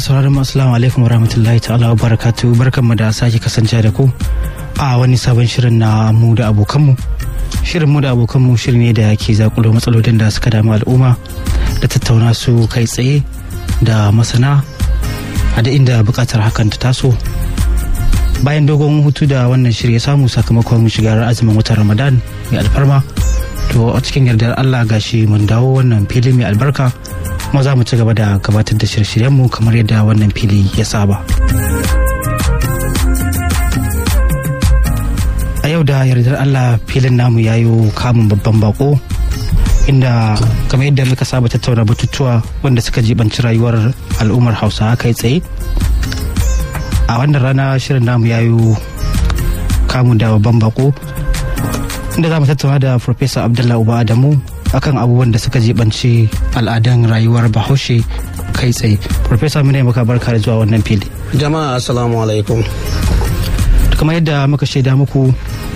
masu sauraron assalamu alaikum warahmatullahi ta'ala wa barakatu barkanmu da sake kasance da ku a wani sabon shirin na mu da abokanmu shirin mu da abokanmu shirin ne da ke zakulo matsalolin da suka damu al'umma da tattauna su kai tsaye da masana a da inda bukatar hakan ta taso bayan dogon hutu da wannan shirya samu sakamakon shigar azumin watan ramadan mai alfarma to a cikin yardar allah gashi mun dawo wannan fili mai albarka kuma za mu ci gaba da gabatar da shirye-shiryenmu kamar yadda wannan fili ya saba. A yau da yardar Allah filin namu ya yi kamun babban bako inda kamar yadda muka saba tattauna batutuwa wanda suka jibanci rayuwar al'ummar hausa kai tsaye a wannan rana shirin namu ya yi kamun da babban bako inda za mu tattauna da Farfesa Abdullahi Uba Adamu akan abubuwan da suka jibanci al'adun rayuwar bahaushe kai tsaye Farfesa muna maka barka da zuwa wannan fili jama'a assalamu alaikum kamar yadda muka shaida muku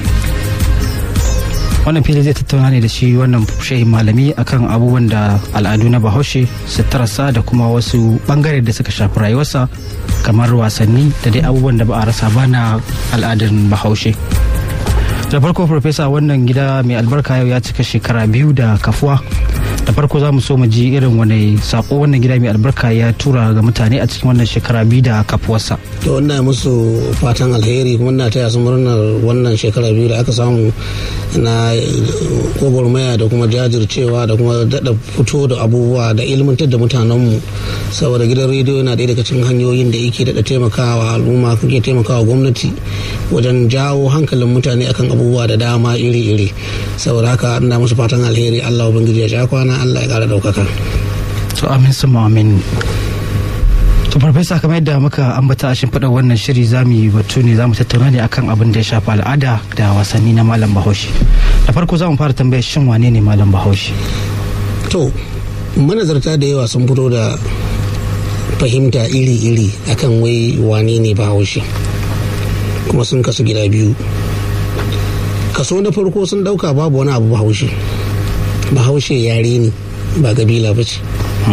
wannan fili zai tattauna ne da shi wannan shehin malami akan abubuwan da al'adu na bahaushe suturarsa da kuma wasu bangare da suka shafi rayuwarsa kamar wasanni da dai abubuwan da ba a rasa ba na al'adun bahaushe da farko farfesa wannan gida mai albarka yau ya cika shekara biyu da kafuwa da farko za mu so mu ji irin wani sako wannan gida mai albarka ya tura ga mutane a cikin wannan shekara biyu da kafuwarsa to ina musu fatan alheri kuma ina taya su murnar wannan shekara biyu da aka samu na gwagwarmaya da kuma jajircewa da kuma daɗa fito da abubuwa da ilmantar da mutanenmu saboda gidan rediyo yana ɗaya daga cikin hanyoyin da yake daɗa taimakawa al'umma kuke taimakawa gwamnati wajen jawo hankalin mutane akan abubuwa da dama iri-iri saboda haka ina musu fatan alheri allah ubangiji ya sha kwana allah ya ƙara ɗaukaka to amin su amin to farfesa kamar yadda muka ambata a shimfiɗar wannan shiri za mu yi batu ne za mu tattauna ne akan abin da ya shafi al'ada da wasanni na malam bahaushe da farko za mu fara tambayar shin wane ne malam bahaushe to manazarta da yawa sun fito da fahimta iri-iri akan wai wane ne bahaushe kuma sun kasu gida biyu kaso na farko sun dauka babu wani abu bahaushe bahaushe yare ne ba kabila ba ce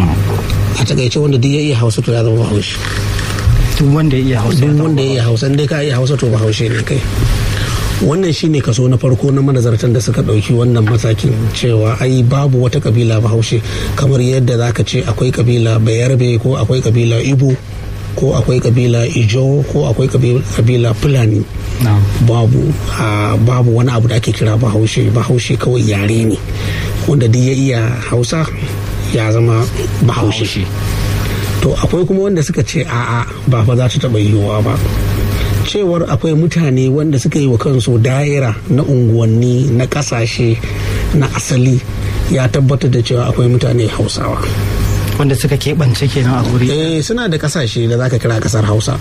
a takaice wanda duk ya iya hausa to ya zama bahaushe duk wanda ya iya hausa duk wanda ya iya hausa dai ka iya hausa to bahaushe ne kai wannan shine kaso na farko na manazartan da suka ɗauki wannan matakin cewa ai babu wata kabila bahaushe kamar yadda zaka ce akwai kabila bayarbe ko akwai kabila ibo ko akwai kabila ijo ko akwai kabila fulani babu babu wani abu da ake kira bahaushe bahaushe kawai yare ne wanda duk ya iya hausa ya zama bahaushe to akwai kuma wanda suka ce a'a ba fa za ta taɓa yiwuwa ba cewar akwai mutane wanda suka yi wa kansu daira na unguwanni na kasashe na asali ya tabbatar da cewa akwai mutane hausawa wanda suka keɓance kenan a guri eh suna da kasashe da zaka kira kasar hausa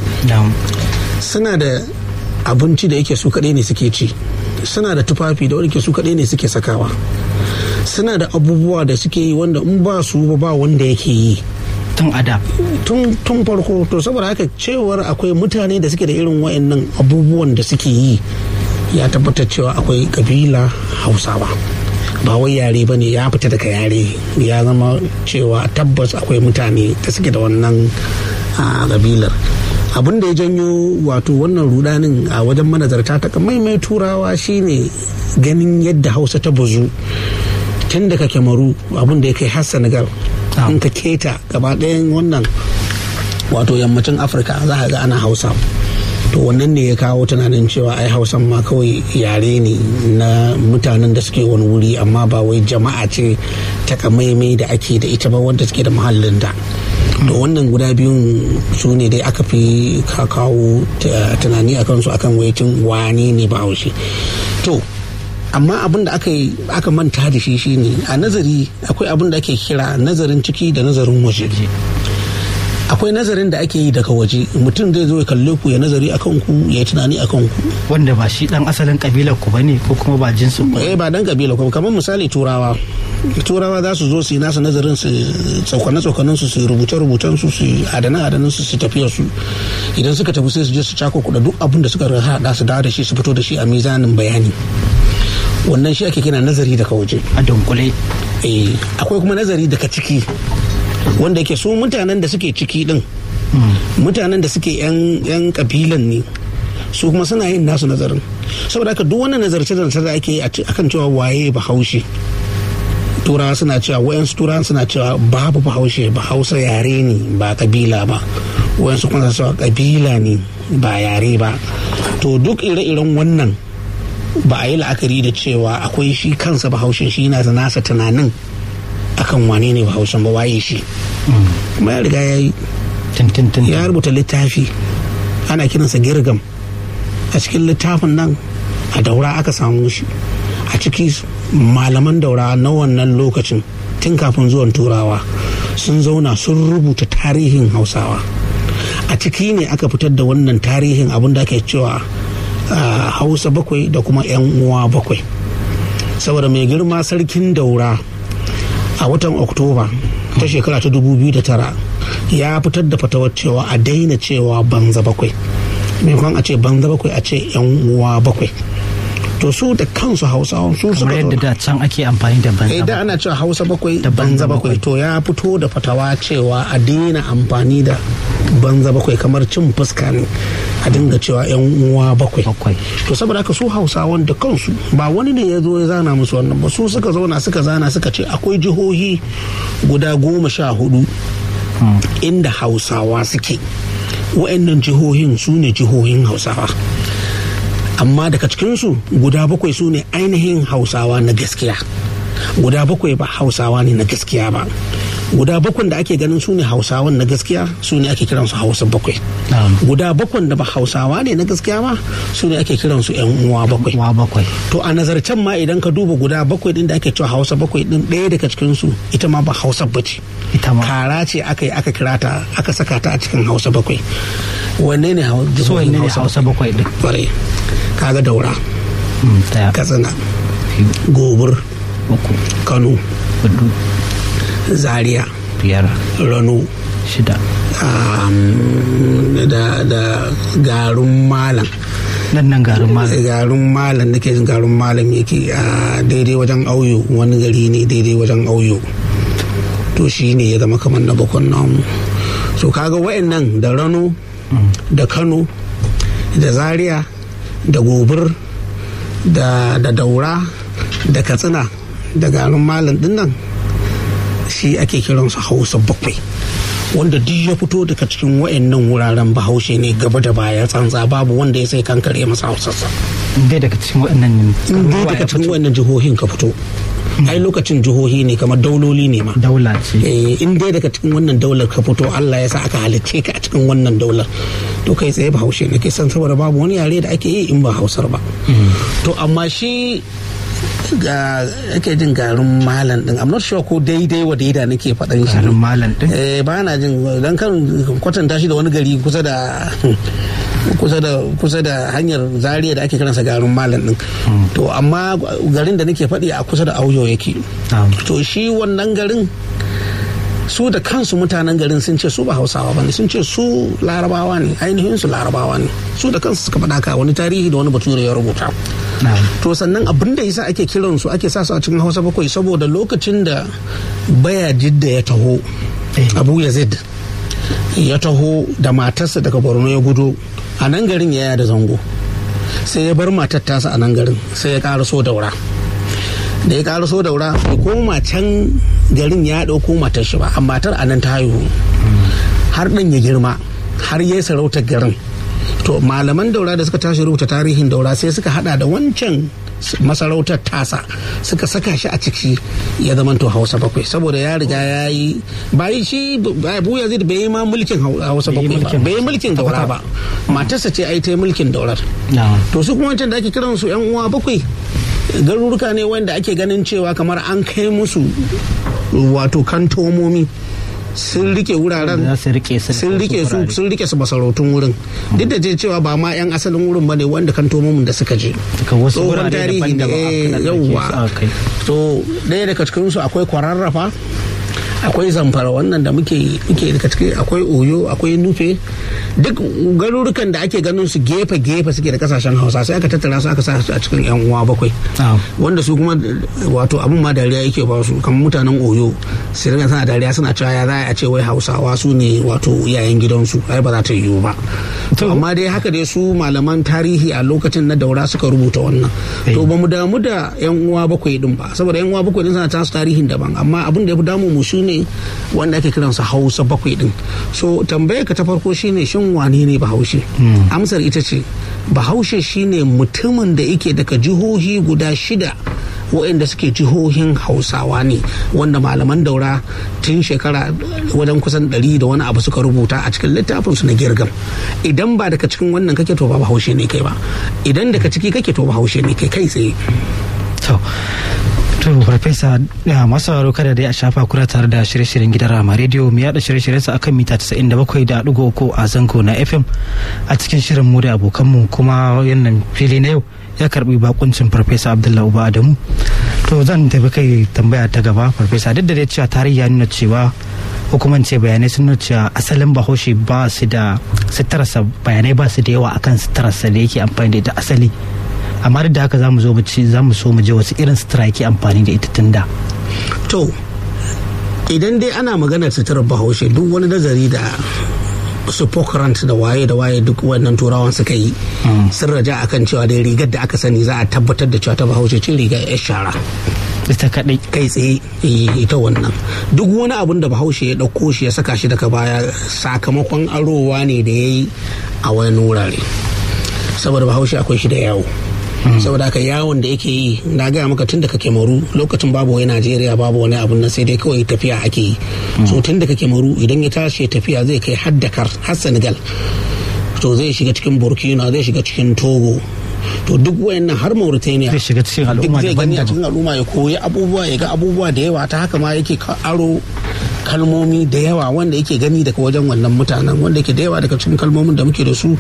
suna da abinci da yake su kaɗai ne suke ci suna da tufafi da wanda su kaɗai ne suke sakawa suna da abubuwa da suke yi wanda in ba su ba wanda yake yi tun ada tun farko to saboda haka cewar akwai mutane da suke da irin wayannan abubuwan da suke yi ya tabbatar cewa akwai kabila hausawa ba wai yare ba ne ya fita daga yare ya zama cewa tabbas akwai mutane da suke da wannan kabilar abin da ya janyo wato wannan rudanin a wajen manazarta ta maimai turawa shine ganin yadda hausa ta bazu tun daga kyamaru abin da ya kai har senegal in ka keta gaba ɗayan wannan wato yammacin afirka za a ga ana hausa to wannan ne ya kawo tunanin cewa ai hausan ma kawai yare ne na mutanen da suke wani wuri amma ba wai jama'a ce takamaimai da ake da ita ba wanda suke da muhallin da to wannan guda biyun su ne dai aka fi kawo tunani akan su akan waitin wani ne ba haushi to amma abin da aka aka manta da shi shine a nazari akwai abin da ake kira nazarin ciki da nazarin waje akwai nazarin da ake yi daga waje mutum zai zo ya kalle ku ya nazari akan ku ya yi tunani akan ku wanda ba shi dan asalin kabilar ku bane ko kuma ba jinsin ku eh ba dan kabilar ku kamar misali turawa turawa za su zo su yi nasu nazarin su tsokane tsokanen su su rubuce rubucen su su adana adanan su su tafiya su idan suka tafi sai su je su cako kuɗa duk abin da suka hada su dawo da shi su fito da shi a mizanin bayani wannan shi ake kira nazari daga waje a dunkule eh akwai kuma nazari daga ciki wanda yake su mutanen da suke ciki din mutanen da suke yan kabilan ne su kuma suna yin nasu nazarin saboda haka duk wannan nazarce da da ake akan cewa waye bahaushe turawa suna cewa wayansu turawa suna cewa babu bahaushe bahausa yare ne ba kabila ba wayansu kuma cewa kabila ne ba yare ba to duk ire-iren wannan ba a yi la'akari da cewa akwai shi kansa bahaushen shi na nasa tunanin akan wane ne bahaushen ba waye shi kuma ya riga ya yi ya rubuta littafi ana kiransa girgam a cikin littafin nan a daura aka samu shi a ciki malaman daura na wannan lokacin tun kafin zuwan turawa sun zauna sun rubuta tarihin hausawa a ciki ne aka fitar da wannan tarihin abin da ake cewa hausa bakwai da kuma 'yan uwa bakwai saboda mai girma sarkin daura a watan oktoba ta shekara ta 2009 ya fitar da fatawar cewa a daina cewa banza bakwai maimakon a ce banza bakwai a ce 'yan uwa bakwai to su da kansu hausawan su suka yadda da can ake amfani da banza idan ana cewa hausa bakwai da banza bakwai to ya fito da fatawa cewa a daina amfani da banza bakwai kamar cin fuska ne a dinga cewa yan uwa bakwai to saboda haka su hausawan da kansu ba wani ne ya zo ya zana musu wannan ba su suka zauna suka zana suka ce akwai jihohi guda goma sha hudu inda hausawa suke wa'annan jihohin su ne jihohin hausawa amma daga cikinsu guda bakwai su ne ainihin hausawa na gaskiya guda bakwai ba hausawa ne na gaskiya ba guda bakwai da ake ganin su ne hausawan na gaskiya su ne ake kiransu hausa bakwai guda bakwai da ba hausawa ne na gaskiya ba su ne ake kiransu yan uwa bakwai to a nazarcen ma idan ka duba guda bakwai din da ake cewa hausa bakwai din ɗaya daga cikinsu ita ma ba hausa bace kara ce aka yi aka kira ta aka saka ta a cikin hausa bakwai wanne ne hausa bakwai din kaga daura katsina gobir kano zaria biyar rano shida da da garin malam nan nan garin malam garin malam nake jin garin malam yake a daidai wajen auyo wani gari ne daidai wajen auyo to shi ne ya zama kamar na bakon namu so kaga wa'annan da rano da kano da zaria da gobir da daura da katsina da garin malam dinnan shi ake kiransu hausa bakwai wanda duk ya fito daga cikin wayannan wuraren bahaushe ne gaba da baya tsantsa babu wanda ya sai kankare masa hausarsa dai daga cikin wayannan dai daga cikin wayannan jihohin ka fito ai lokacin jihohi ne kamar dauloli ne ma daula ce in dai daga cikin wannan daular ka fito Allah ya sa aka halicce ka a cikin wannan daular to kai tsaye bahaushe ne kai san saboda babu wani yare da ake yi in ba hausar ba to amma shi ga ake jin garin malam din I'm not sure ko daidai wa daida nake faɗan shi garin malam din eh ba na jin dan kan kwatanta shi da wani gari kusa da kusa da kusa da hanyar zaria da ake kiransa garin malam din to amma garin da nake faɗi a kusa da auyo yake to shi wannan garin su da kansu mutanen garin sun ce su ba hausawa ba ne sun ce su larabawa ne ainihin su larabawa ne su da kansu suka faɗa ka wani tarihi da wani bature ya rubuta to sannan abin da yasa ake kiran su ake sa su a cikin hausa bakwai saboda lokacin da baya jidda ya taho abu yazid ya taho da matarsa daga borno ya gudu a nan garin ya da zango sai ya bar matar tasa a nan garin sai ya ƙara so daura da ya ƙara so daura bai koma can garin ya ɗauko matar shi ba amma matar a nan ta haihu har ɗan ya girma har ya sarautar garin to malaman daura da suka tashi rubuta tarihin daura sai suka hada da wancan masarautar tasa suka saka shi a ciki ya zama to hausa bakwai saboda ya riga ya yi bayi shi abu yazid bai yi ma mulkin hausa bakwai ba bai yi mulkin daura ba matarsa ce ai ta yi mulkin daurar to su kuma wancan da ake kiran su yan uwa bakwai garuruka ne wanda ake ganin cewa kamar an kai musu wato kantomomi sun rike wuraren sun rike su sun rike su masarautun wurin duk da cewa ba ma yan asalin wurin bane wanda kan tomomin da suka je tsohon tarihi ne yauwa to ɗaya daga cikin su akwai kwararrafa akwai zamfara wannan da muke muke daga ciki akwai oyo akwai nufe duk garurukan da ake ganin su gefe gefe suke da kasashen hausa sai aka tattara su aka sa su a cikin yan uwa bakwai wanda su kuma wato abun ma dariya yake ba su kamar mutanen oyo su rinka suna dariya suna cewa ya za a ce wai hausawa su ne wato iyayen gidansu ai ba za ta yiwu ba to amma dai haka dai su malaman tarihi a lokacin na daura suka rubuta wannan to ba mu damu da yan uwa bakwai din ba saboda yan uwa bakwai din suna tasu tarihin daban amma abin da ya fi damu mu shine wanda ake kiransa hausa bakwai din so tambayar ka ta farko shine shin wane ne bahaushe amsar ita ce bahaushe shine mutumin da yake daga jihohi guda shida waɗanda suke jihohin hausawa ne wanda malaman daura tun shekara wajen kusan ɗari da wani abu suka rubuta a cikin littafin su na girgam idan ba daga cikin wannan kake to ba bahaushe ne kai ba idan daga ciki kake to bahaushe ne kai kai tsaye to farfesa masu sauraro kada dai a shafa kura tare da shirye-shiryen gidan rama rediyo mu yada shirye-shiryensa akan mita 97.3 a zango na fm a cikin shirin mu da abokanmu kuma yannan fili na yau ya karbi bakuncin farfesa abdullahi uba adamu to zan tafi kai tambaya ta gaba farfesa duk da dai cewa tarihi ya nuna cewa hukumance bayanai sun nuna cewa asalin bahaushe ba su da sitararsa bayanai ba su da yawa akan sitararsa da yake amfani da ita asali amma duk da haka za mu zo za mu so mu je wasu irin sutura yake amfani da ita tun da to idan dai ana maganar suturar bahaushe duk wani nazari da su Pockrant da waye da waye duk wannan turawan suka yi sun raja akan cewa dai rigar da aka sani za a tabbatar da cewa ta bahaushe cin riga ya shara ita kadai kai tsaye ita wannan duk wani abun da bahaushe ya ɗauko shi ya saka shi daga baya sakamakon arowa ne da ya yi a wani wurare saboda bahaushe akwai shi da yawo saboda haka yawon da yake yi na gaya maka tun daga kemaru lokacin babu wai najeriya babu wani abun nan sai dai kawai tafiya ake yi so tun daga kemaru idan ya tashi tafiya zai kai har dakar har senegal to zai shiga cikin burkina zai shiga cikin togo to duk wayannan har mauritania zai shiga cikin al'umma zai gani a cikin al'umma ya koyi abubuwa ya ga abubuwa da yawa ta haka ma yake aro kalmomi da yawa wanda yake gani daga wajen wannan mutanen wanda yake da yawa daga cikin kalmomin da muke da su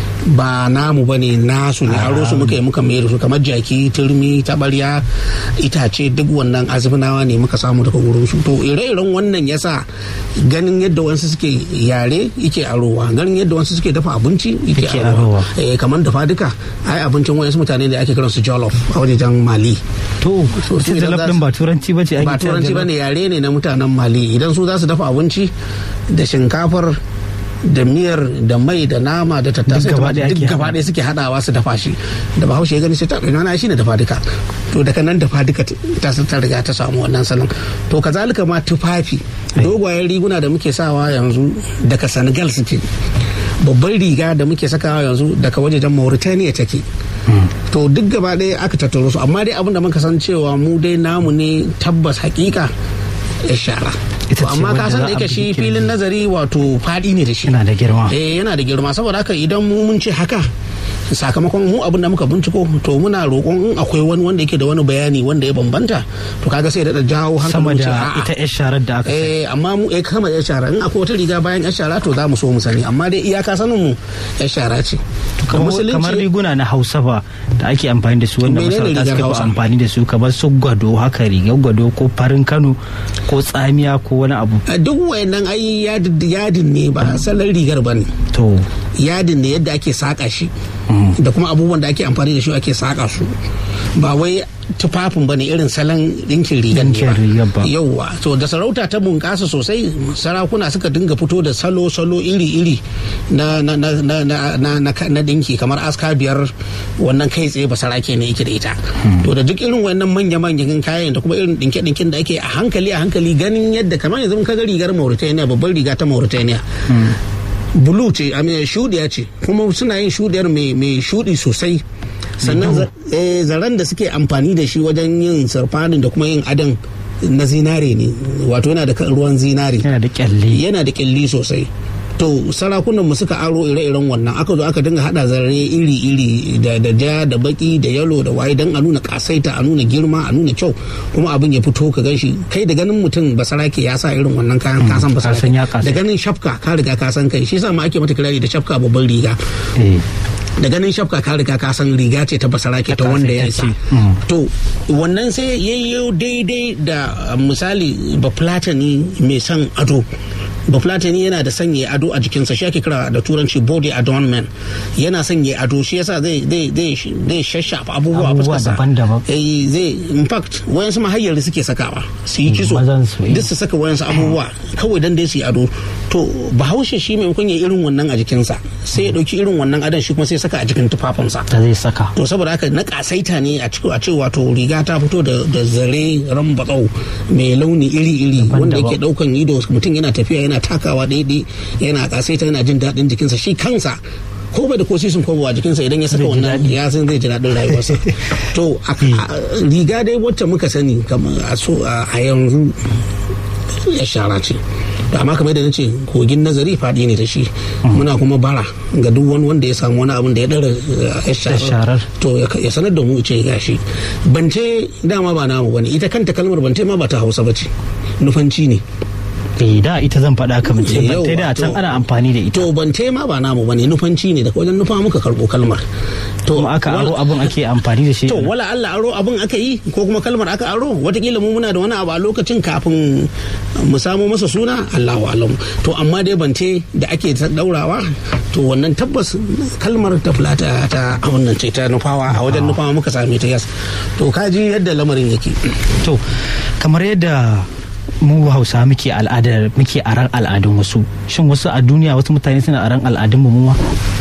ba namu bane nasu ne aro su muka yi muka mai da su kamar jaki turmi tabarya itace duk wannan azubinawa ne muka samu daga wurin su to ire-iren wannan yasa ganin yadda wasu suke yare yake arowa ganin yadda wasu suke dafa abinci yake arowa eh kamar dafa duka ai abincin wayansu mutane da ake kiransu jollof a wajen mali to so jollof din ba turanci bace ba turanci bane yare ne na mutanen mali idan su za su dafa abinci da shinkafar da miyar da mai da nama da tattasai duk gaba ɗaya suke hadawa su dafa shi da bahaushe ya gani sai ta ɗanya shi ne dafa duka to daga nan dafa duka ta ta riga ta samu wannan salon to kazalika ma tufafi dogayen riguna da muke sawa yanzu daga senegal suke babban riga da muke sakawa yanzu daga wajejen mauritania take to duk gaba ɗaya aka tattaro su amma dai abin da muka san cewa mu dai namu ne tabbas hakika ya shara to amma ka san da yake shi filin nazari wato fadi ne da shi yana da girma eh yana da girma saboda haka idan mu mun ce haka sakamakon mu abin da muka binciko to muna roƙon in akwai wani wanda yake da wani bayani wanda ya bambanta to kaga sai da jawo sama hankali da ita yar sharar da aka eh amma mu eh kama yar shara in akwai wata riga bayan yar shara to za mu so mu sani amma dai iyaka sanin mu yar shara ce kamar riguna na hausa ba da ake amfani da su wanda masarauta suka fi amfani da su kamar su gwado haka rigar gwado ko farin kano ko tsamiya ko wani abu duk wayannan ai yadin ne ba salon rigar ba ne to yadin ne yadda ake saka shi da kuma abubuwan da ake amfani da shi ake saka su ba wai tufafin ba ne irin salon ɗinkin rigar ne ba yauwa to da sarauta ta bunƙasa sosai sarakuna suka dinga fito da salo-salo iri-iri na na na na na na na ɗinki kamar aska biyar wannan kai tsaye ba sarake ne yake da ita to da duk irin wannan manya-manyan kayan da kuma irin ɗinke-ɗinken da ake a hankali a hankali ganin yadda kamar yanzu ka ga rigar Mauritania babbar riga ta Mauritania bulu ce a shudiya ce kuma suna yin shudiyar mai shudi sosai sannan zaren da suke amfani da shi wajen yin sarfanin da kuma yin adon na zinare ne wato yana da ruwan zinare yana da kyalli yana da kyalli sosai to sarakunan mu suka aro ire-iren wannan aka zo aka dinga hada zare iri-iri da da ja da baki da yalo da waye dan a nuna kasaita a nuna girma a nuna kyau kuma abin ya fito ka ganshi kai da ganin mutum basarake ya sa irin wannan kayan kasan basarake da ganin shafka ka riga ka san kai shi yasa ma ake mata kirari da shafka babban riga da ganin shafka ka riga ka san riga ce ta basara ke ta wanda ya isa to wannan sai yayyo daidai da misali bafulatani mai son ado bafulatani yana da sanya ado a jikinsa shi ake kira da turanci body adornment yana sanya ado shi yasa zai zai zai zai shashafa abubuwa a Abubuwa fuskarsa daban-daban. eh zai in fact wayansu mahayyar suke sakawa su yi kiso mazan su, eh. duk su saka wayansu abubuwa kawai dan dai su yi ado to bahaushe shi maimakon ya irin wannan a jikinsa sai ya dauki irin wannan adon shi kuma sai ya saka a jikin tufafinsa da zai saka to saboda haka na kasaita ne a cikin a ce wato riga ta fito da da zare rambatsau mai launi iri-iri wanda Daban-daban. yake daukan ido mutum yana tafiya yana takawa daidai yana kasaita yana jin daɗin jikinsa shi kansa ko bai da ko sisin ko a jikinsa idan ya saka Zai ji wannan daɗi. ya san zai ji daɗin rayuwarsa to a- a- riga dai wacce muka sani kamar a so a a yanzu ya shara ce to amma kamar da nace kogin nazari faɗi ne da shi muna kuma bara ga duk wani wanda ya samu wani abin da ya ɗara ya sharar. sharar to ya ya sanar da mu ce gashi bance dama ba namu bane ita kanta kalmar bance ma ba ta hausa bace nufanci ne eh da ita zan faɗa ka mace Yau, ban tai da can to- ana amfani da ita to bance ma ba namu bane nufanci ne daga wajen nufa muka karɓo kalmar to kuma aka aro wala- abun ake amfani da shi to wala Allah aro abin aka yi ko kuma kalmar aka aro watakila mu muna da wani abu a lokacin kafin mu samo masa suna Allahu alam to amma dai bance da ake ta daurawa to wannan tabbas kalmar ta fulata ta abin nan ce ta nufawa a wajen nufawa muka same ta yas to kaji yadda lamarin yake to kamar yadda mu hausa muke al'adar muke aran al'adun wasu shin wasu a duniya wasu mutane suna aran al'adun mu ma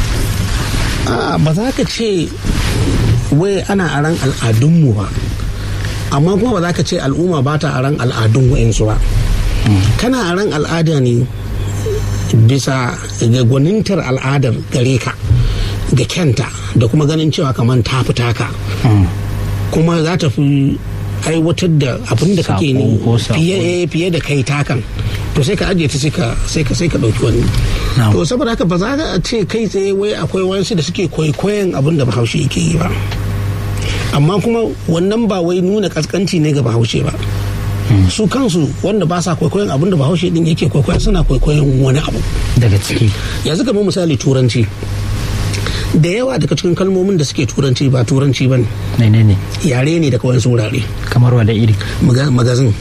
a ba za ka ce wai ana aran al'adunmu ba amma kuma ba za ka ce al'umma ba ta aran al'adun wa'insu ba kana aran al'ada ne bisa ga gwanintar al'adar gare ka ga kyanta da kuma ganin cewa kamar ta fi taka kuma za ta fi aiwatar da abin da kake ne Sako ko sako. fiye eh, fiye da kai takan to sai ka ajiye ta sai ka sai ka sai ka dauki wani Na'am. to saboda haka ba za ka ce kai tsaye wai akwai wasu da suke kwaikwayon abin da bahaushe yake yi ba amma kuma wannan ba wai nuna kaskanci ne ga bahaushe ba su kansu wanda ba sa kwaikwayon abin da bahaushe din yake kwaikwayo suna kwaikwayon wani abu daga ciki yanzu kamar misali turanci da yawa daga cikin kalmomin da suke turanci ba turanci ba ne menene yare ne daga wani wurare kamar wada iri Maga- magazin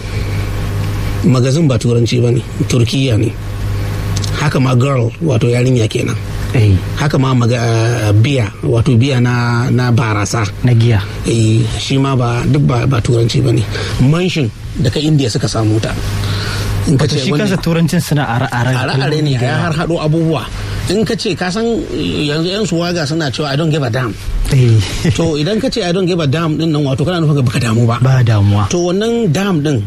magazin ba turanci ba ne turkiya ne haka ma girl wato yarinya kenan eh haka ma maga, biya wato biya na, na barasa na giya eh, shi ma ba duk ba, ba turanci ba ne manshin daga indiya suka samu ta in ka to shi wanda- kansa turancin suna are-are are-are ne ya har haɗo abubuwa in ka ce ka san yanzu yan suwaga suna cewa i don't give a damn eh to idan ka ce i don't give a damn din nan wato kana nufin baka damu ba ba damuwa to wannan dam din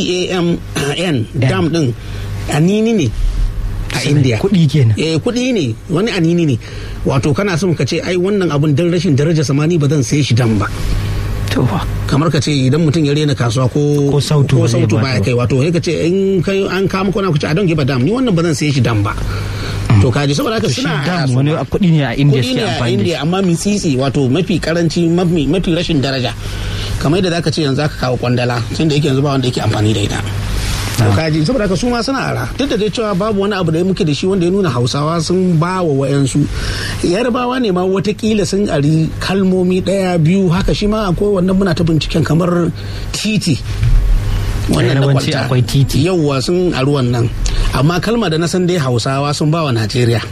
d-a-m-n dam din anini ne a india kuɗi kenan eh kuɗi ne wani anini ne wato kana son ka ce ai wannan abun dan rashin daraja samani ba zan sai shi dam ba to ba kamar ka ce idan mutum ya rena kasuwa ko Ko sautu ko ba zai sautu ba baya ba. kai wato sai ka ce in kai an kama kona ku ce a don giba dam ni wannan ba zan sai shi dam ba to kaji saboda haka shi suna dam wani kuɗi ne a indiya kuɗi suke ne a amfani da india amma mitsitsi wato mafi karanci mafi mafi rashin daraja kamar yadda zaka ce yanzu aka kawo kwandala tunda yake yanzu ba wanda yake amfani da ita to kaji saboda haka su ma suna ara duk da dai cewa babu wani abu da muke da shi wanda ya nuna hausawa sun ba wa wayansu yarbawa ne ma watakila sun ari kalmomi daya biyu haka shi ma akwai wannan muna ta binciken kamar titi wannan na Yarbanci kwalta. akwai titi. yauwa sun ari wannan amma kalma da na san dai hausawa sun ba wa najeriya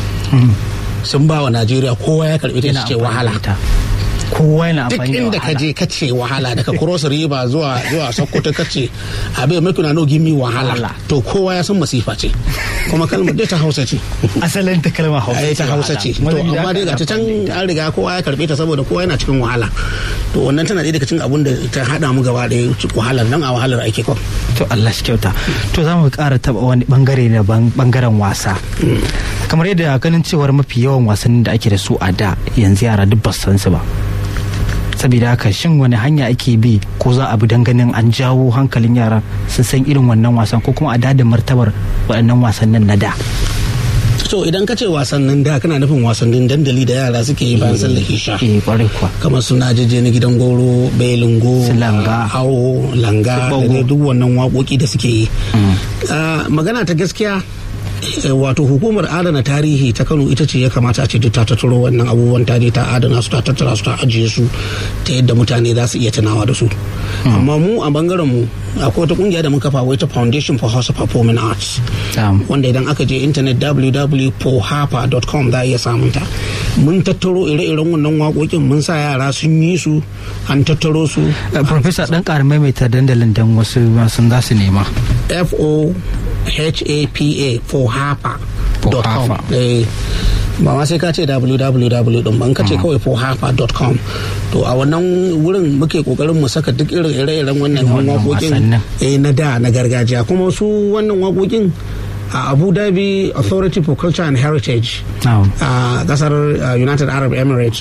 sun ba wa najeriya kowa ya karbi ta yana ce amfani da wahala ita. kowa yana duk amfani da inda ka wahala je ka ce wahala daga cross river zuwa zuwa sokoto ka ce abin mai kuna no gimi wahala Wahala. to kowa ya san masifa ce kuma kalmar dai ta hausa ce asalin ta kalmar hausa ai ta hausa ce to amma dai ga ta can an riga kowa ya karbe ta saboda kowa yana cikin wahala to wannan tana ɗaya daga cikin abun da ta hada mu gaba da wahalar nan a wahalar ake kwa to Allah shi kyauta to za mu ƙara taɓa wani bangare na ban- bangaren wasa kamar yadda ganin cewar mafi yawan wasannin da ake da su a da yanzu yara duk ba su san su ba saboda haka shin wani hanya ake bi ko za a bi don ganin an jawo hankalin yara sun san irin wannan wasan ko kuma a da martabar waɗannan wasannin na da so idan ka ce wasannin da kana nufin wasannin dandali da yara suke yi bayan sallar isha eh kwarai kuwa kamar suna jeje na gidan goro belingo Su langa. hawo langa Su da bago. dai duk wannan waƙoƙi da suke yi Ah, magana ta gaskiya wato hukumar adana tarihi ta kano ita ce ya kamata a ce duk ta tattaro wannan abubuwan ta je ta adana su ta tattara su ta ajiye su ta yadda mutane za su iya tunawa da su amma mu a bangaren mu akwai wata kungiya da muka kafa wai ta foundation for house of performing arts wanda idan aka je internet www.pohapa.com za a iya samun ta mun tattaro ire-iren wannan waƙoƙin mun sa yara sun yi su an tattaro su professor dan ƙara maimaita dandalin dan wasu sun za su nema fo h-a-p-a for hapa.com ba ma sai ka ce www din ban ka ce kawai for hapa.com to a wannan wurin muke kokarin mu saka duk irin ire-iren wannan waƙoƙin na da na gargajiya kuma su wannan waƙoƙin a abu dhabi authority for culture and heritage a kasar united arab emirates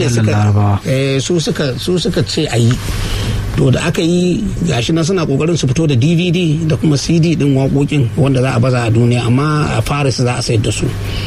su suka ce a yi to da aka yi gashi na suna kokarin su fito da dvd da kuma cd din waƙoƙin wanda za a baza a duniya amma a paris za a sayar da su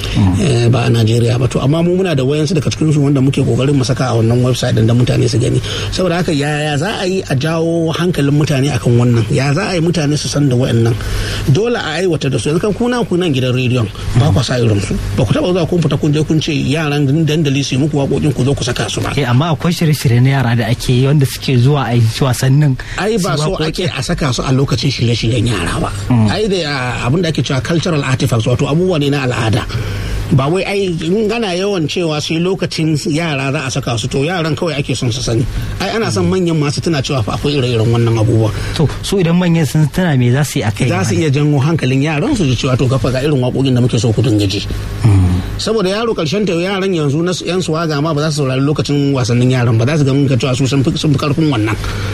ba a najeriya ba to amma mu muna da wayansu daga cikin su wanda muke kokarin mu saka a wannan website din da mutane su gani saboda haka yaya za a yi a jawo hankalin mutane akan wannan ya za a yi mutane su san da wayannan dole a aiwata da su yanzu kan kuna ku nan gidan rediyon ba ku sa irin su ba ku taba zuwa kun fita kun je kun ce yaran dandali su yi muku waƙoƙin ku zo ku saka su ba amma akwai shirye-shirye na yara da ake yi wanda suke zuwa a yi wasannin ai ba so ake a saka su a lokacin shirye-shiryen yara ba ai da abin da ake cewa cultural artifacts wato abubuwa ne na al'ada ba wai ai in gana yawan cewa sai lokacin yara za a saka su to yaran kawai ake son su sani ai ana son manyan masu tuna cewa fa akwai ire-iren wannan abubuwa to su idan manyan sun tuna me za su yi akai za su iya jango hankalin yaran su ji cewa to kafa ga irin waƙoƙin da muke so ku dinga ji saboda yaro karshen ta yaran yanzu na yan suwaga ma ba za su saurari lokacin wasannin yaran ba za su ga mun cewa su sun fi karfin wannan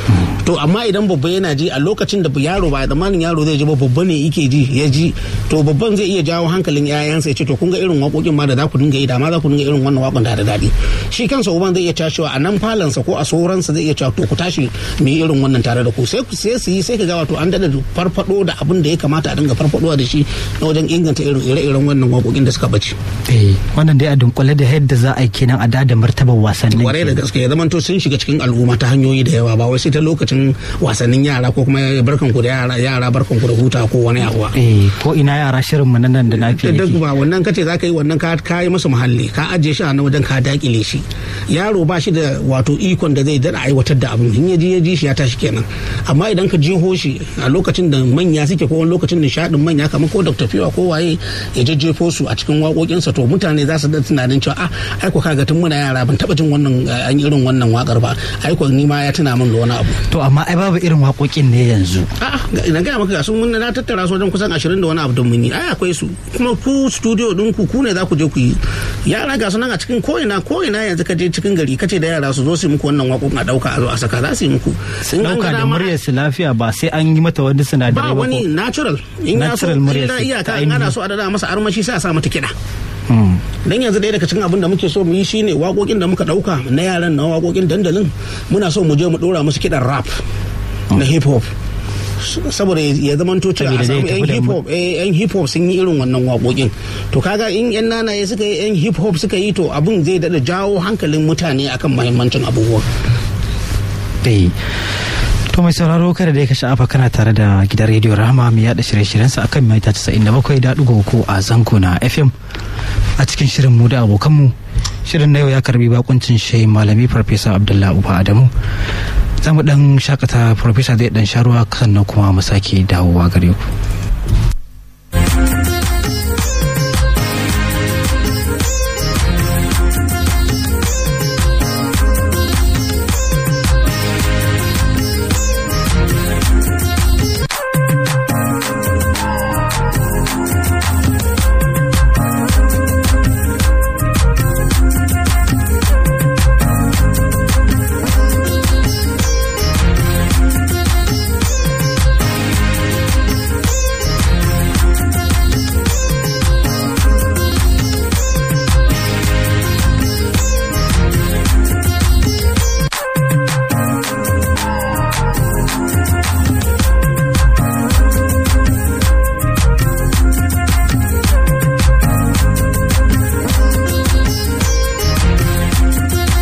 to amma idan babba yana ji a lokacin da yaro ba tsammanin yaro zai ji ba babba ne yake ji ya ji to babban zai iya jawo hankalin yayansa ya ce to kun ga irin waƙoƙin ma da za ku dinga yi da ma za ku dinga irin wannan waƙon da da daɗi shi kansa uban zai iya tashiwa a nan falansa ko a sauransa zai iya cewa to ku tashi mu yi irin wannan tare da ku sai sai su yi sai ka ga wato an dada farfado da abin da ya kamata a dinga farfadowa da shi na wajen inganta irin ire-iren wannan waƙoƙin da suka bace eh wannan dai a dunkule da yadda za a yi kenan a da martabar wasannin kwarai da gaske ya zamanto sun shiga cikin al'umma ta hanyoyi da yawa ba wai sai ta lokacin wasannin yara ko kuma barkan ku da yara yara barkan ku da huta ko wani abu eh ko ina yara shirin mu nan da lafiya duk ba wannan kace za ka yi wannan ka kai masa muhalli ka ajiye shi a nan wajen ka dakile shi yaro ba shi da wato ikon da zai dada aiwatar da abin in ya ji ya ji shi ya tashi kenan amma idan ka jiho shi a lokacin da manya suke ko wani lokacin nishadin manya kamar ko Dr. Fiwa ko waye ya jejjefo su a cikin waƙoƙinsa to mutane za su da tunanin cewa a aiko kaga tun muna yara ban taba jin wannan an irin wannan wakar ba aiko ni ma ya tuna min da wani abu to amma ai babu irin waƙoƙin ne yanzu a'a ina ga maka sun mun na tattara su wajen kusan 20 da wani abu don mun yi ai akwai su kuma ku studio din ku ku ne za ku je ku yi yara ga su nan a cikin ko'ina ko'ina yanzu ka je cikin gari kace da yara su zo su yi muku wannan waƙoƙin a dauka a zo a saka za su yi muku sun dauka da muryar su lafiya ba sai an yi mata wani sinadarai ba wani natural in ya so illa iyaka in ana so a dada masa armashi sai a sa mata kiɗa dan yanzu ɗaya daga cikin abin da muke so mu yi shine waƙoƙin da muka ɗauka na yaran na waƙoƙin dandalin muna so mu je mu ɗora musu kiɗan rap na hip hop saboda ya zama to cewa a samu yan hip hop yan hip hop sun yi irin wannan waƙoƙin to kaga in yan nanaye suka yi yan hip hop suka yi to abin zai daɗa jawo hankalin mutane akan mahimmancin abubuwa To mai sauraro kada da ka sha'afa kana tare da gidan rediyo Rahama mai yada shirye-shiryensa akan mita 97.3 a zango na FM a cikin shirin mu da abokanmu. Shirin na yau ya karbi bakuncin shehin malami Farfesa Abdullah Uba Adamu. Za mu dan shakata Farfesa zai dan sharuwa sannan kuma mu sake dawowa gare ku.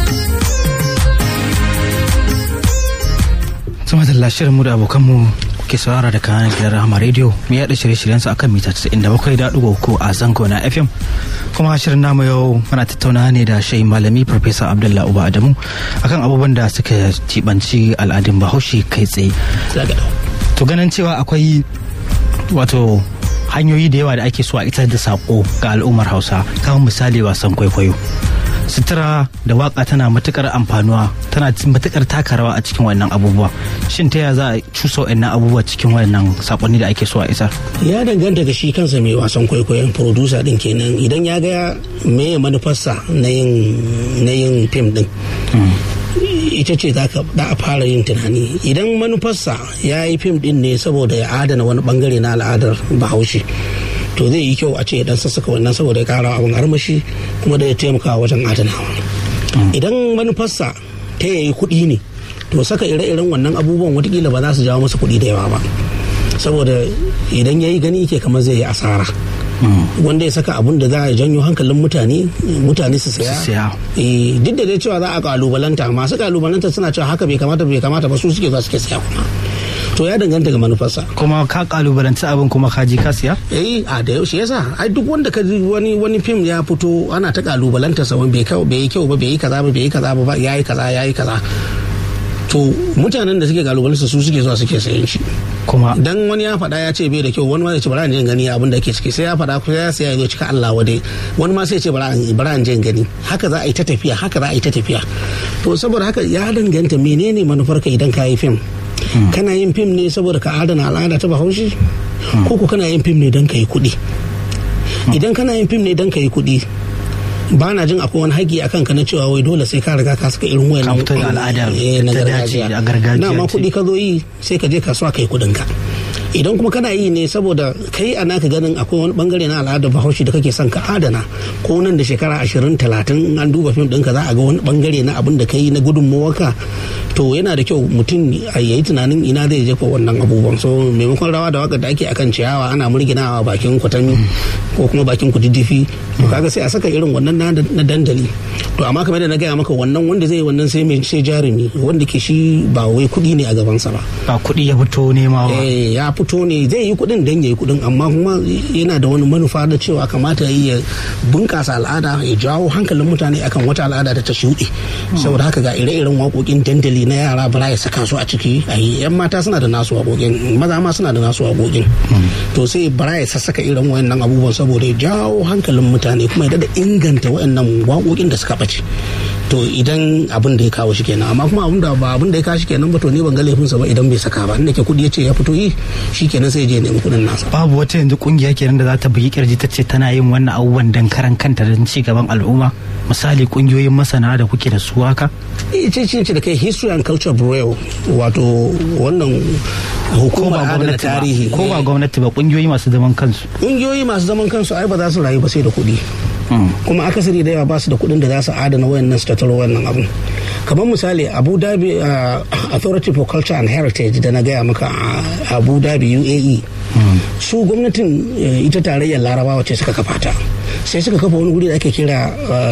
shirin mu da abokanmu kuke saurara da kanan gidan Rahama Radio mu yaɗa shirye-shiryen su akan mita 97.3 a zango na FM kuma shirin namu yau muna tattauna ne da shayi malami Professor Abdullahi Uba Adamu akan abubuwan da suka jibanci al'adun Bahaushe kai tsaye. To ganin cewa akwai wato hanyoyi da yawa da ake so a isar da sako ga al'ummar Hausa kamar misali wasan kwaikwayo. sutura da waka tana matukar amfanuwa tana matukar taka rawa a cikin wannan abubuwa shin ta yaya za a cusa wannan abubuwa cikin wannan sakonni da ake so a isar ya danganta ga shi kansa mai wasan kwaikwayon producer din kenan idan ya ga me manufarsa na yin fim din ita ce za a fara yin tunani idan manufarsa ya yi fim din ne saboda ya adana wani bangare na al'adar bahaushe to zai yi kyau a ce dan sassaka wannan saboda ya kara abin armashi kuma da ya taimaka wajen adanawa idan manufarsa ta yayi kuɗi ne to saka ire-iren wannan abubuwan watakila ba za su jawo masa kuɗi da yawa ba saboda idan ya yi gani ke kamar zai yi asara wanda ya saka abun da za a janyo hankalin mutane mutane su saya duk da dai cewa za a kalubalanta masu kalubalanta suna cewa haka bai kamata bai kamata ba su suke za suke saya kuma to ya danganta ga manufarsa kuma ka kalubalanci abin kuma ka ji ka siya eh a da yaushe yasa ai duk wanda ka ji wani wani fim ya fito ana ta kalubalanta sa bai kyau bai yi kyau ba bai yi kaza ba bai yi kaza ba yayi kaza yayi kaza to mutanen da suke kalubalanta su suke zuwa suke sayan shi kuma dan wani ya faɗa ya ce bai da kyau wani ma ya ce bara in gani abin da ke ciki sai ya faɗa ko ya sai ya zo cika Allah wade wani ma sai ya ce bara bara in gani haka za a yi ta tafiya haka za a yi ta tafiya to saboda haka ya danganta menene manufarka idan ka yi fim kana yin fim ne saboda ka adana al'ada ta bahaushe ko ko kana yin fim ne don ka yi kuɗi idan kana yin fim ne don ka yi kuɗi ba na jin akwai wani haƙi akan ka na cewa wai dole sai ka riga ka saka irin wayan al'ada na gargajiya na ma kuɗi ka zo yi sai ka je kasuwa kai kuɗin ka idan kuma kana yi ne saboda kai a naka ganin akwai wani bangare na al'adar bahaushe da kake son ka adana ko nan da shekara ashirin talatin an duba fim ɗinka za a ga wani bangare na abin da ka yi na gudunmawarka to yana da kyau mutum a yayi tunanin ina zai jefa wannan abubuwan so maimakon rawa da waka da ake akan ciyawa ana murginawa bakin kwatami ko kuma bakin kududdufi to kaga sai a saka irin wannan na dandali to amma kamar da na gaya maka wannan wanda zai wannan sai mai sai jarumi wanda ke shi ba wai kuɗi ne a gabansa ba ba kuɗi ya fito nema ba ya fito ne zai yi kuɗin dan yayi kuɗin amma kuma yana da wani manufa da cewa kamata ya bunƙasa al'ada ya jawo hankalin mutane akan wata al'ada da ta shuɗe saboda haka ga ire-iren waƙoƙin dandali na yara bara ya saka su a ciki a yi yan mata suna da nasu waƙoƙin maza ma suna da nasu waƙoƙin to sai bara ya sassaka irin wayannan abubuwan saboda ya jawo hankalin mutane kuma ya da inganta wayannan waƙoƙin da suka ɓace to idan abin da ya kawo shi kenan amma kuma abin da ba abin da ya kawo shi kenan ba to ne ban ga laifinsa ba idan bai saka ba inda ke kuɗi ya ce ya fito yi shi kenan sai je nemi kuɗin nasa babu wata yanzu kungiya kenan da za ta bugi kirji ta ce tana yin wannan abubuwan dan karan kanta don ci gaban al'umma misali kungiyoyin masana da kuke da su haka ce ce ce da kai history and culture bureau wato wannan hukumar adana tarihi ko ba gwamnati ba kungiyoyi masu zaman kansu kungiyoyi masu zaman kansu ai ba za su rayu ba sai da kuɗi kuma akasari da yawa ba su da kuɗin da za su adana wayannan su tattaro wayannan abun kamar misali abu dhabi authority for culture and heritage da na gaya maka abu dhabi uae su gwamnatin ita tarayyar larabawa ce suka kafa ta sai suka kafa wani guri da ake kira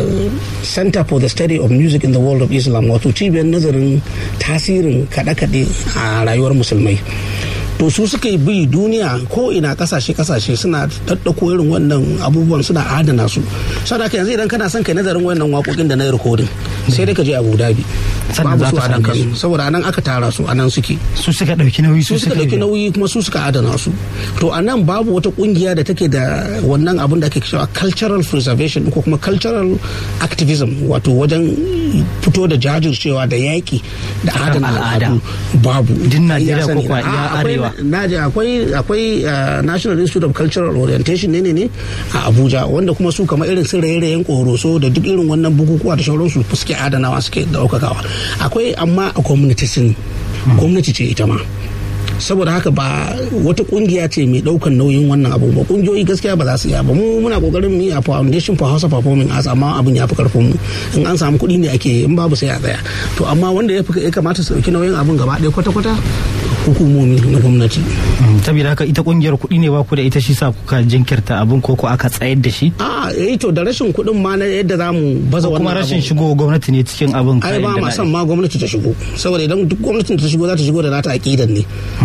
center for the study of music in the world of islam wato cibiyar nazarin tasirin kaɗe-kaɗe a rayuwar musulmai to su suka yi bi duniya ko ina kasashe kasashe suna daddako irin wannan abubuwan suna adana su saboda yanzu idan kana son kai nazarin wannan waƙoƙin da na yi rikodin sai dai ka je abu dhabi babu su a nan kansu saboda anan aka tara su anan suke su suka dauki nauyi su suka dauki nauyi kuma su suka adana su to a nan babu wata kungiya da take da wannan abun da ake cewa cultural preservation ko kuma cultural activism wato wajen fito da jajircewa da yaƙi da adana al'adu babu din najeriya ko kwa iya arewa naji akwai akwai national institute of cultural orientation ne ne a abuja wanda kuma su kamar irin sun raye-rayen koroso da duk irin wannan bukukuwa da sauransu suke adanawa suke daukakawa akwai amma a gwamnati sun gwamnati ce ita ma saboda haka ba wata kungiya ce mai daukan nauyin wannan abu ba kungiyoyi gaskiya ba za su iya ba mu muna kokarin mu a foundation for Hausa performing arts amma abin ya fi karfin mu in an samu kuɗi ne ake in babu sai a tsaya to amma wanda ya kamata su dauki nauyin abin gaba ɗaya kwata-kwata hukumomi na gwamnati. saboda haka ita kungiyar kuɗi ne ba ku da ita shi sa kuka jinkirta abin ko ko aka tsayar da shi a eh to da rashin kuɗin ma na yadda za mu baza wannan kuma rashin shigo gwamnati ne cikin abin ai ba ma son ma gwamnati ta shigo saboda idan duk gwamnatin ta shigo za ta shigo da nata aqidan ne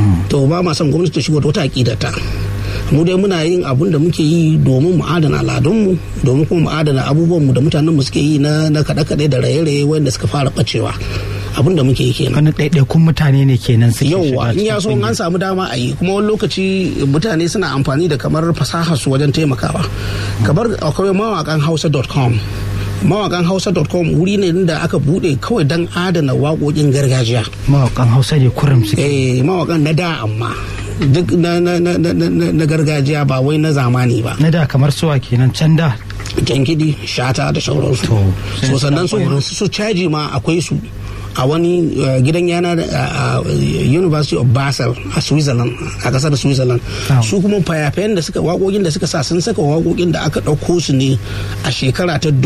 to ba ma son gwamnati ta shigo da wata aƙidata mu dai muna yin abun da muke yi domin mu adana al'adunmu domin kuma mu adana abubuwanmu da mutanenmu suke yi na kaɗe-kaɗe da raye-raye wanda suka fara ɓacewa abin da muke yi kenan wani ɗaiɗaikun mutane ne kenan suke yauwa in ya so an samu dama a yi kuma wani lokaci mutane suna amfani da kamar fasahar su wajen taimakawa kamar akwai mawakan hausa.com mawakan hausa.com wuri ne da aka bude kawai don adana waƙoƙin gargajiya mawakan hausa ne kurum suke eh mawakan na da amma duk na, na, na, na, gargajiya ba wai na zamani ba na da kamar suwa kenan can da jankidi shata da sauransu so sannan su caji ma akwai su a wani gidan yana a university of basel a switzerland a kasar switzerland su kuma fayafayen da suka waƙoƙin da suka sa sun saka waƙoƙin da aka ɗauko su ne a shekara ta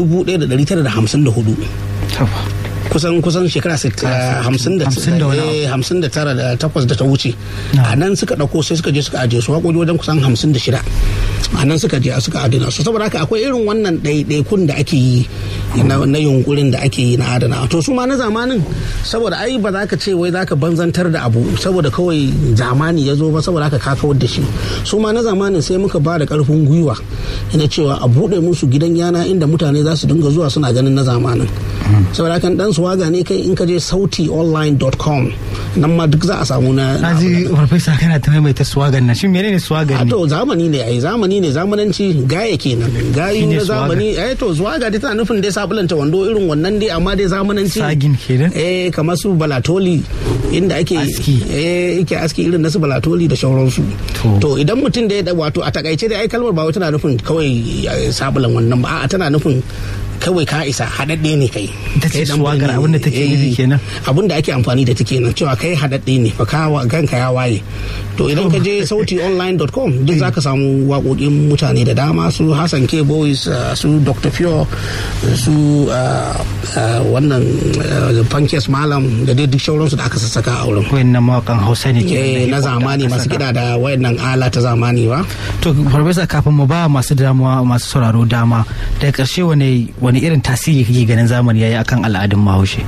1954 kusan kusan shekara hamsin da tara da takwas da ta wuce a nan suka ɗauko sai suka je suka ajiye su waƙoƙi wajen kusan hamsin da shida a nan suka je suka adana su saboda haka akwai irin wannan ɗaiɗaikun da ake yi na yunkurin da ake yi na adana to su ma na zamanin saboda ai ba za ka ce wai za ka banzantar da abu saboda kawai zamani ya zo ba saboda haka ka kawar da shi su ma na zamanin sai muka ba da ƙarfin gwiwa ina cewa a buɗe musu gidan yana inda mutane za su dinga zuwa suna ganin na zamanin saboda haka dan swaga ne kai in ka je sautionline.com nan ma duk za a samu na na ji farfesa kana ta maimaita swagan nan shin menene swagan ne to zamani ne ai zamani ne zamananci gaya kenan gayu na zamani ai to swaga dai tana nufin dai sabulanta wando irin wannan dai amma dai zamananci sagin kenan eh kamar su balatoli inda ake aski eh yake aski irin na su balatoli da sauransu to idan mutum da ya wato a takaice dai ai kalmar ba wai tana nufin kawai sabulan wannan ba a'a tana nufin kawai ka isa haɗaɗɗe ne kai ita ce suwagar abin da take nufi kenan abin da ake amfani da take nan cewa kai haɗaɗɗe ne fa kanka ya waye to idan ka je sautionline.com duk za ka samu waƙoƙin mutane da dama su hassan k boys su dr pure su wannan pankes malam da dai duk sauransu da aka sassaka a wurin wayannan mawakan hausa ne ke na zamani masu kiɗa da wayannan ala ta zamani ba to farfesa kafin mu ba masu damuwa masu sauraro dama daga ƙarshe wani wani irin tasiri kake ganin zamani yayi akan al'adun bahaushe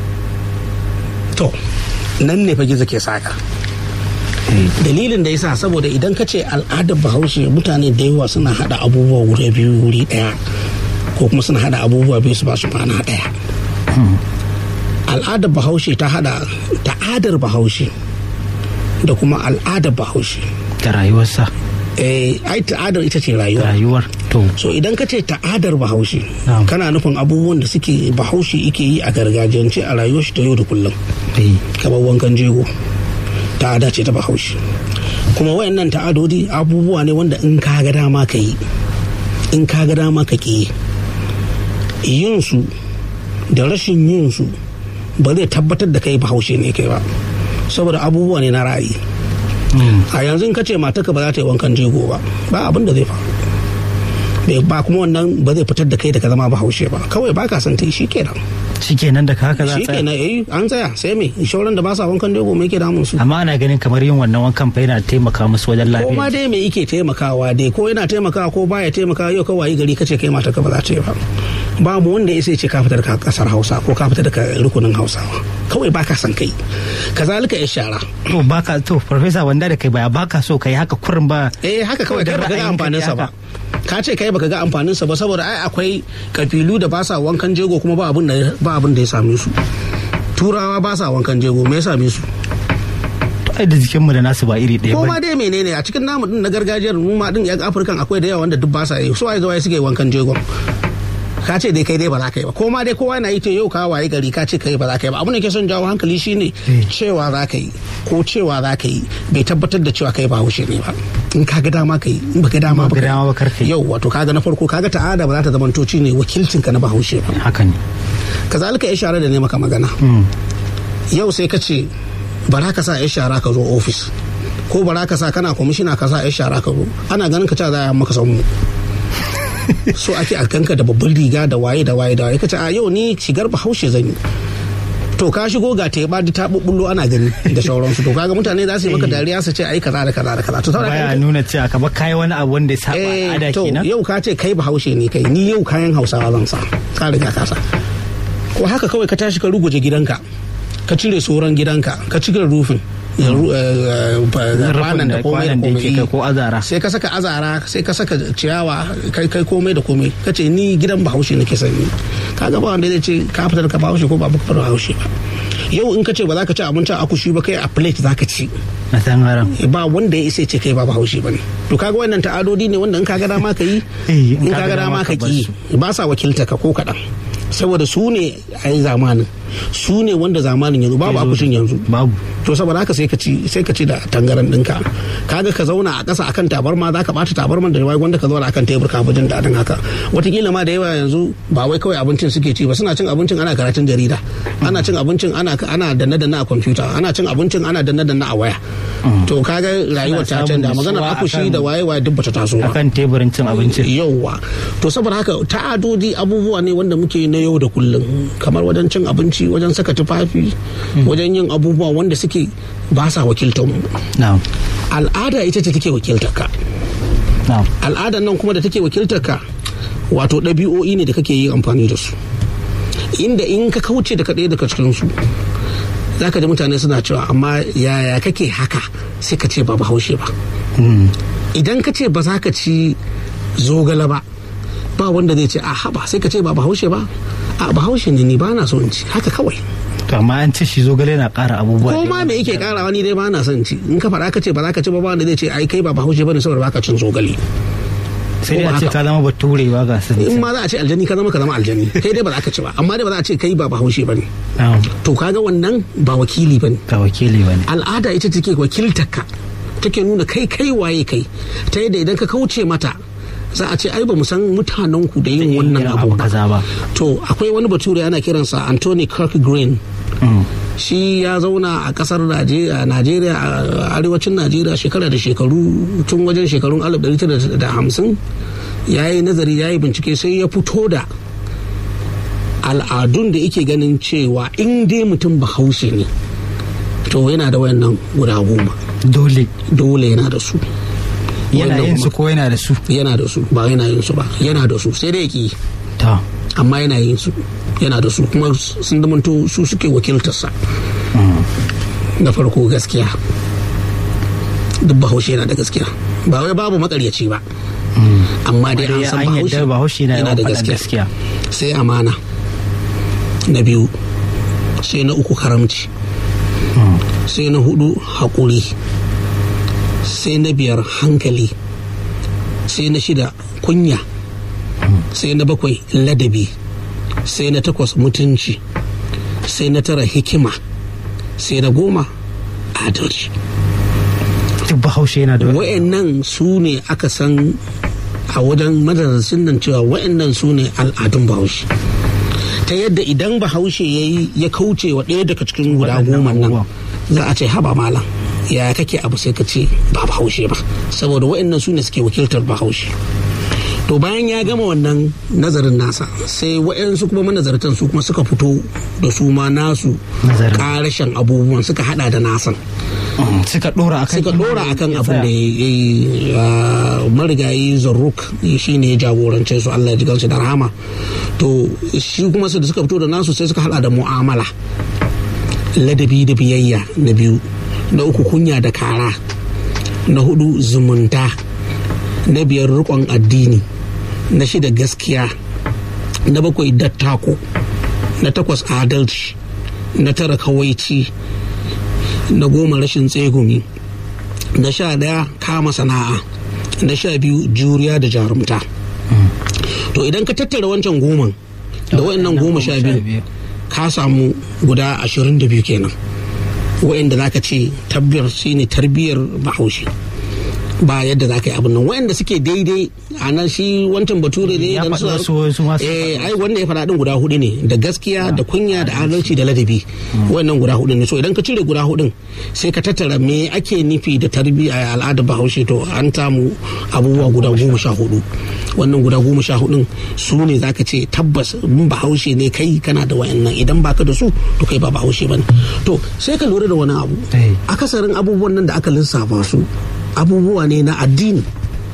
to nan ne fa gizo ke saka dalilin da yasa saboda idan ka ce al'adar bahaushe mutane da yawa suna hada abubuwa wuri biyu wuri daya ko kuma suna hada abubuwa biyu su ba su ma'ana daya al'adar bahaushe ta hada ta'adar bahaushe da kuma al'adar bahaushe da rayuwarsa eh ai ta'adar ita ce rayuwa rayuwar to so idan ka ce ta'adar bahaushe kana nufin abubuwan da suke bahaushe yake yi a gargajiyance a rayuwar shi ta yau da kullum kamar wankan jego ta'ada ce ta bahaushe kuma wayannan ta'adodi abubuwa ne wanda in ka ga dama ka yi in ka ga dama ka ƙi yin su da rashin yin su ba zai tabbatar da kai bahaushe ne kai ba saboda abubuwa ne na ra'ayi a yanzu in ka ce mataka ba za ta yi wankan jego ba ba abin da zai faru ba kuma wannan ba zai fitar da kai da ka zama bahaushe ba kawai ba ka san ta yi shi kenan shi kenan da haka za a shi kenan eh an tsaya sai me shauran da ba sa wankan jego me yake damun su amma ana ganin kamar yin wannan wankan fa yana taimaka musu wajen lafiya ko ma dai me yake taimakawa dai ko yana taimakawa ko baya taimakawa yau kawai gari kace kai mata ka ba za ta yi ba babu wanda ya sai ce ka fitar ka kasar Hausa ko ka fitar ka rukunin Hausawa kawai baka san kai kazalika ya shara to baka to professor wanda da kai baya baka so kai haka kurin ba eh haka kawai kai baka ga amfanin sa ba ka ce kai baka ga amfanin sa ba saboda ai akwai kabilu da ba sa wankan jego kuma ba abin da ba abin da ya same su turawa ba sa wankan jego me ya same su ai da jikin mu da nasu ba iri ɗaya ko ma dai menene a cikin namu din na gargajiyar mu ma din yan afirkan akwai da yawa wanda duk ba sa yi su ai zuwa suke wankan jego ka ce dai kai dai ba za ka yi ba ko ma dai kowa na yi ta yau ka waye gari ka ce kai ba za ka yi ba abin da ke son jawo hankali shine cewa za ka yi ko cewa za ka yi bai tabbatar da cewa kai ba haushe ne ba in ka ga dama ka yi in ba ga dama ba ka yi yau wato kaga na farko kaga ta'ada ba za ta zamanto ne wakilcin ka na bahaushe ba haka ne kazalika ya share da ne maka magana yau sai ka ce bara ka sa ya shara ka zo ofis ko bara ka sa kana kwamishina ka sa ya shara ka zo ana ganin ka ca za a maka samu so ake a kanka da babban riga da waye da waye da waye kace a yau ni shigar bahaushe zan yi to ka shigo ga ta ba ta bubbullo ana gani da sauransu to kaga mutane za su yi maka dariya su ce ai kaza da kaza da kaza to baya nuna cewa ka ba kai wani abu wanda ya saba al'ada to kenan yau ka ce kai bahaushe ne kai ni yau kayan hausawa zan sa ka riga ka sa ko haka kawai ka tashi ka ruguje gidanka ka cire soran gidanka ka cire rufin kwanan da komai da komai ko azara sai ka saka azara sai ka saka ciyawa kai kai komai da komai ka ce ni gidan bahaushe nake sani ka ga ba wanda zai ce ka fitar ka bahaushe ko ba ka fitar bahaushe ba yau in ka ce ba za ka ci abincin akushi ba kai a plate za ka ci na tangaran ba wanda ya isa ce kai ba bahaushe ba ne to kaga wannan ta'adodi ne wanda in ka ga dama ka yi in ka ga dama ka ki ba sa wakilta ka ko kaɗan saboda su ne a yi zamanin su ne wanda zamanin yanzu babu akushin yanzu babu to saboda haka sai ka ci sai ka ci da tangaran ɗinka kaga ka zauna a ƙasa akan tabarma za ka ɓata tabarman da wai wanda ka zauna akan tebur ka jin daɗin haka watakila ma da yawa yanzu ba wai kawai abincin suke ci ba suna cin abincin ana karatun jarida ana cin abincin ana ana danna danna a kwamfuta ana cin abincin ana danna danna a waya to kaga rayuwar ta canza maganar akushi da waye waye duk bata taso ba akan teburin cin abincin yauwa to saboda haka ta'adodi abubuwa ne wanda muke na yau da kullum kamar wajen cin abinci wajen saka tufafi wajen yin abubuwa wanda suke ba sa wakiltar mu al'ada ita ce take wakiltar ka al'adan nan kuma da take wakiltar ka wato ɗabi'o'i ne da kake yi amfani da su inda in ka kauce da kaɗai daga cikin su za ka ji mutane suna cewa amma yaya kake haka sai ka ce ba bahaushe ba idan ka ce ba za ka ci zogale ba ba wanda zai ce a haba sai ka ce ba bahaushe ba a bahaushe ne ni ba na so in ci haka kawai to amma an ce shi zogale na ƙara abubuwa ko ma me yake ƙarawa ni dai ba na son ci in ka faɗa ka ce ba za ka ci ba ba wanda zai ce ai kai ba bahaushe bane saboda baka cin zogale sai dai a ce ka zama bature ba ga sun in ma za a ce aljani ka zama ka zama aljani kai dai ba za ka ci ba amma dai ba za a ce kai ba bahaushe bane to kaga wannan ba wakili bane ba wakili bane al'ada ita take wakiltar ka take nuna kai kai waye kai ta yadda idan ka kauce mata za a ce ai ba mu san mutanen ku da yin wannan abu ba to akwai wani bature ana kiransa Anthony Kirk Green shi ya zauna a kasar Najeriya a arewacin Najeriya shekara da shekaru tun wajen shekarun 1950 ya yi nazari ya yi bincike sai ya fito da al'adun da yake ganin cewa in dai mutum bahaushe ne to yana da wayannan guda goma dole dole yana da su yana yin su ko yana da su yana da su ba yana yin su ba yana da su sai dai ki ta amma yana yin su yana da su kuma sun zamanto su suke wakiltarsa na farko gaskiya duk bahaushe yana da gaskiya ba wai babu makaryaci ba amma dai an san bahaushe yana da gaskiya sai amana na biyu sai na uku karamci sai na hudu haƙuri sai na biyar hankali sai na shida kunya sai na bakwai ladabi sai na takwas mutunci sai na tara hikima sai na goma adalci duk bahaushe yana da wa'annan su ne aka san a wajen madarasin nan cewa wa'annan su ne al'adun bahaushe ta yadda idan bahaushe ya yi ya kauce wa ɗaya daga cikin guda goma nan za a ce haba malam ya kake abu sai ka ce ba bahaushe ba saboda wa'annan su ne suke wakiltar bahaushe to bayan ya gama wannan nazarin nasa sai wa'yansu kuma manazartan su kuma suka fito da su ma nasu karashen abubuwan suka hada da nasan suka dora akan suka dora akan abin da ya marigayi zarruk shi ne ya jagorance su Allah ya ji gansu da rahama to shi kuma su da suka fito da nasu sai suka hada da mu'amala ladabi da biyayya na biyu na uku kunya da kara na hudu zumunta na biyar rikon addini na shida gaskiya na bakwai dattako na takwas adalci na tara kawaici na goma rashin tsegumi na sha daya kama sana'a na sha biyu juriya da jarumta to idan ka tattara wancan goman da wayannan goma sha biyu ka samu guda ashirin da biyu kenan wa'anda za ka ce tabbiyar shine tarbiyyar bahaushe ba yadda za ka yi abin nan wa'anda suke daidai a nan shi wancan bature ne da su eh ai wanda ya faɗa din guda hudu ne da gaskiya da kunya da adalci da ladabi wannan guda hudu ne so idan ka cire guda hudun sai ka tattara me ake nufi da tarbiyya al'adar bahaushe to an samu abubuwa guda goma sha hudu wannan guda goma sha hudun su ne za ka ce tabbas mun bahaushe ne kai kana da wayannan idan baka da su to kai ba bahaushe bane to sai ka lura da wani abu akasarin abubuwan nan da aka lissafa su abubuwa ne na addini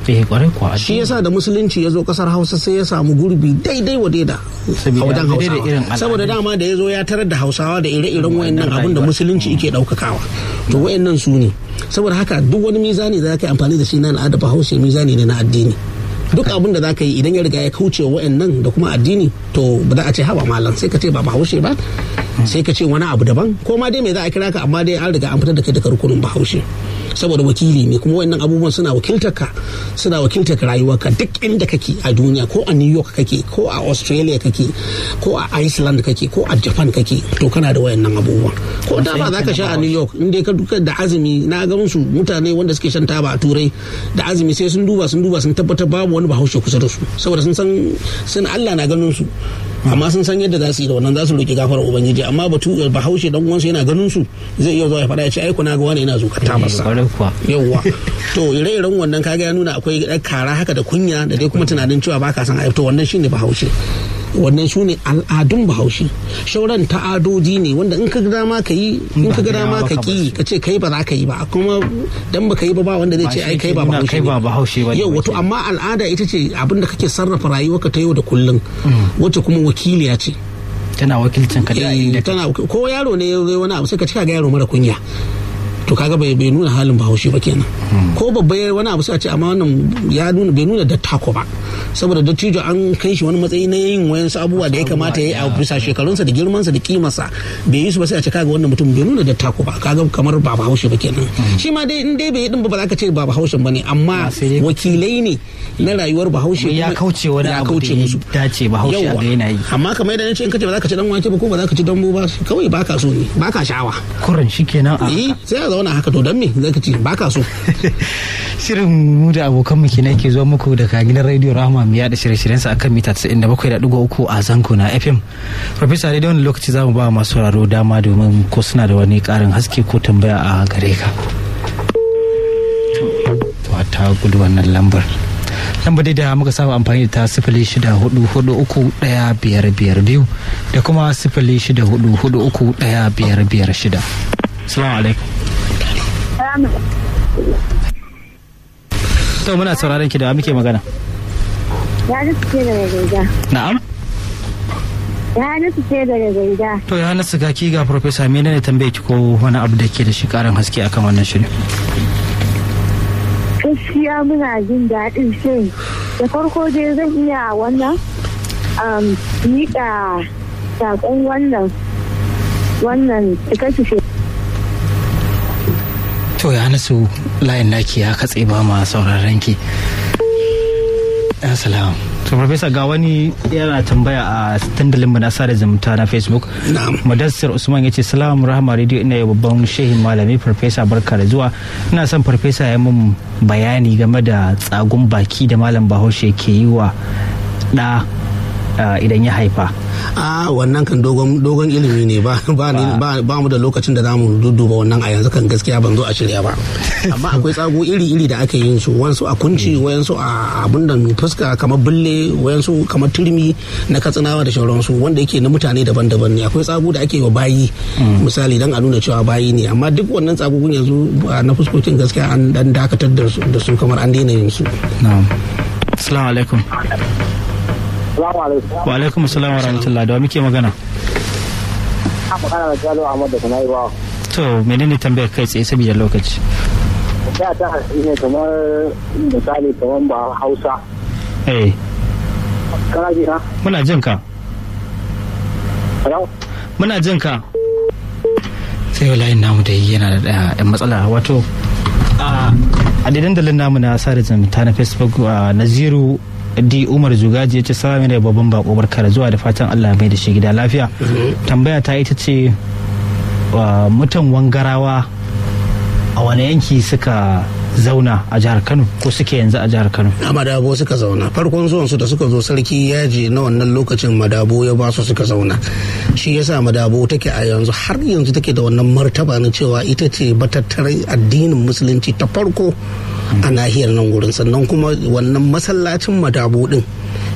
eh kwarai kuwa shi yasa da musulunci ya zo kasar hausa sai ya samu gurbi daidai wa daida a Saboda wajen daidai da irin hausawa al'adun. saboda dama da ya zo ya tarar da hausawa da ire-iren wayannan abin da rayuwa. musulunci yake daukakawa to wayannan su ne saboda haka duk wani mizani da zaka yi amfani da shi na al'ada bahaushe mizani ne na addini duk abin da zaka yi idan ya riga ya kauce wa wayannan da kuma addini to ba za a ce haba malam sai ka ce ba bahaushe ba sai ka ce wani abu daban ko ma dai me za a kira ka amma dai an riga an fitar da kai daga rukunin bahaushe saboda wakili ne kuma wayannan abubuwan suna wakiltar ka suna wakiltar ka rayuwarka duk inda kake a duniya ko a New York kake ko a Australia kake ko a Iceland kake ko a Japan kake to kana da wayannan abubuwan ko da ba za ka sha a New York in dai ka duka da azumi na ga musu mutane wanda suke shan taba a turai da azumi sai sun duba sun duba sun tabbatar babu wani bahaushe kusa da su saboda sun san sun Allah na ganin su amma sun san yadda za su yi da wannan za su roki gafarar ubangiji amma batu bahaushe dan uwansu yana ganin su zai iya zuwa ya faɗa ya ce ai kuna ga wani yana zuƙar tabarsa kwarai kuwa yauwa to ire-iren wannan kaga ya nuna akwai ɗan kara haka da kunya da dai kuma tunanin cewa baka san ayyuka to wannan shine bahaushe wannan su ne al'adun bahaushe shauran ta'adoji ne wanda in ka ga dama ka yi in ka ga dama ka ki ka ce kai ba za ka yi ba kuma dan ba ka yi ba ba wanda zai ce ai kai ba bahaushe kai ba bahaushe ba yau wato amma al'ada ita ce abinda kake sarrafa rayuwarka ta yau da kullum wacce kuma wakiliya ce tana wakilcin ka da Eh, inda tana ko yaro ne ya zo wani abu sai ka cika ga yaro mara kunya to kaga bai bai nuna halin bahaushe ba kenan ko babba ya wani abu sai a ce amma wannan ya nuna bai nuna dattako ba saboda dattijo an kai shi wani matsayi na yin wayansu abubuwa da ya kamata ya yi a bisa shekarunsa da girmansa da kimarsa bai yi su ba sai a ce kaga wannan mutum bai nuna dattako ba kaga kamar ba bahaushe ba kenan shi ma dai in dai bai yi din ba ba za ka ce ba bahaushen ba ne amma Ah, sai dai- wakilai ne na rayuwar bahaushe ya kuma kauce wani ya abu da kauce ya musu dace bahaushe a Yawwa. ga yana yi amma kamar yadda nace in kace ba za ka ci dan wake ba ko ba za ka ci dambu ba kawai baka so ne baka sha'awa kuran shi kenan a eh sai a zauna haka to dan me zaka ci baka so shirin mu da abokan mu kenan ke zuwa muku daga gidan radio rahama mu yada shirye-shiryen sa akan mita 97.3 a zango na fm professor dai da wani lokaci zamu ba masu sauraro dama domin ko suna da wani karin haske ko tambaya a gare ka to ta gudu wannan lambar lambar dai da muka saba amfani da ta sifili shida hudu hudu uku daya biyar biyar biyu da kuma sifili shida hudu hudu uku daya biyar biyar shida salamu alaikum to muna sauraron ki da wa muke magana Ya nufi ce daga gaida. na'am Ya nufi ce daga gaida. to ya nasu ga ki ga professor menene tambaye ki ko wani abu da ke da shi karin haske akan wannan shirin Gaskiya muna jin daɗin shirin. Da farko dai zan iya wannan um, miƙa saƙon wannan wannan cikakke to ya nasu layin naki ya katse ba ma sauraron ki assalamu to professor ga wani yana tambaya a dandalin mu na sada zumunta na facebook na'am Madassir Usman ya ce salamu rahama radio ina yi babban shehin malami farfesa barka da zuwa ina son farfesa ya mun bayani game da tsagun baki da malam bahaushe ke yi wa ɗa ah, idan ya haifa a wannan kan dogon dogon ilimi ne ba ba ni- ba ba mu da lokacin da zamu dudduba wannan a yanzu kan gaskiya ban zo a shirya ba amma akwai tsago iri iri da ake yin su wayansu a kunci wayansu a abun da fuska kamar bulle wayansu kamar turmi na katsinawa da sauransu wanda yake na mutane daban-daban ne akwai tsago da ake yi wa bayi misali dan a nuna cewa bayi ne amma duk wannan tsagogun yanzu ba na fuskokin gaskiya an dan dakatar da su da su kamar an daina yin su na'am assalamu alaikum Salamu alaikum. wa alaikum assalam wa rahmatullah da wa muke magana Ina magana da Jalo Ahmad da Kunai ba. to menene tambayar kai tsaye saboda lokaci Da ta hasi ne kamar misali kamar ba Hausa. eh Kana ji na? muna jin ka Hello? muna jin ka sai layin namu da yana da yan matsala wato a a da dandalin namu na sada zumunta na facebook a naziru d umar zugaji ya ce salami da babban bako barka da zuwa da fatan allah mai da shi gida lafiya tambaya ta ita ce wa mutan wangarawa a wani yanki suka zauna a jihar kano ko suke yanzu a jihar kano a madabo suka zauna farkon zuwan su da suka zo sarki yaji na wannan lokacin madabo ya ba su suka zauna shi yasa madabo take a yanzu har yanzu take da wannan martaba na cewa ita ce batattarar addinin musulunci ta farko a nahiyar nan gurin sannan kuma wannan masallacin madabo din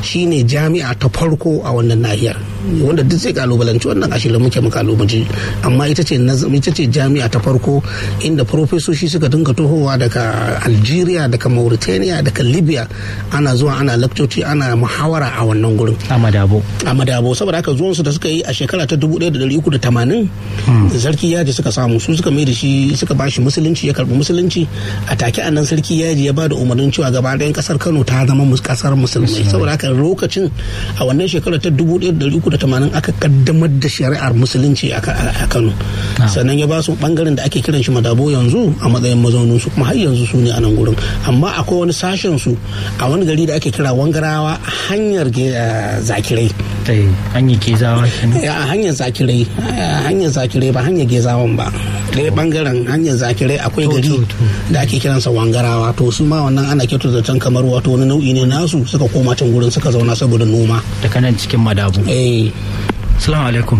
shine jami'a ta farko a wannan nahiyar wanda duk zai kalubalanci wannan ashirin muke mu kalubalanci amma ita ce ita ce jami'a ta farko inda profesoshi suka dinga tohowa daga algeria daga mauritania daga libya ana zuwa ana lakcoci ana muhawara a wannan gurin a madabo a madabo saboda haka zuwan su da suka yi a shekara ta 1380 sarki yaji suka samu su suka mai da shi suka bashi musulunci ya karbi musulunci a take a nan sarki yaji ya ba da umarnin cewa gaba ɗayan kasar kano ta zama kasar musulmai saboda haka lokacin a wannan shekara ta 1380 aka kaddamar da shari'ar musulunci a kano sannan ya ba su bangaren da ake kiran shi madabo yanzu a matsayin mazaunin su kuma har yanzu su ne a nan gurin amma akwai wani sashen su a wani gari da ake kira wangarawa hanyar zakirai hanyar gezawa a hanyar zakirai hanyar zakirai ba hanyar gezawan ba ɗaya bangaren hanyar zakirai akwai gari da ake kiransa wangarawa to su ma wannan ana kyautu zaton kamar wato wani nau'i ne nasu suka koma can gurin suka zauna saboda noma da kanan cikin madabu eh salamu alaikum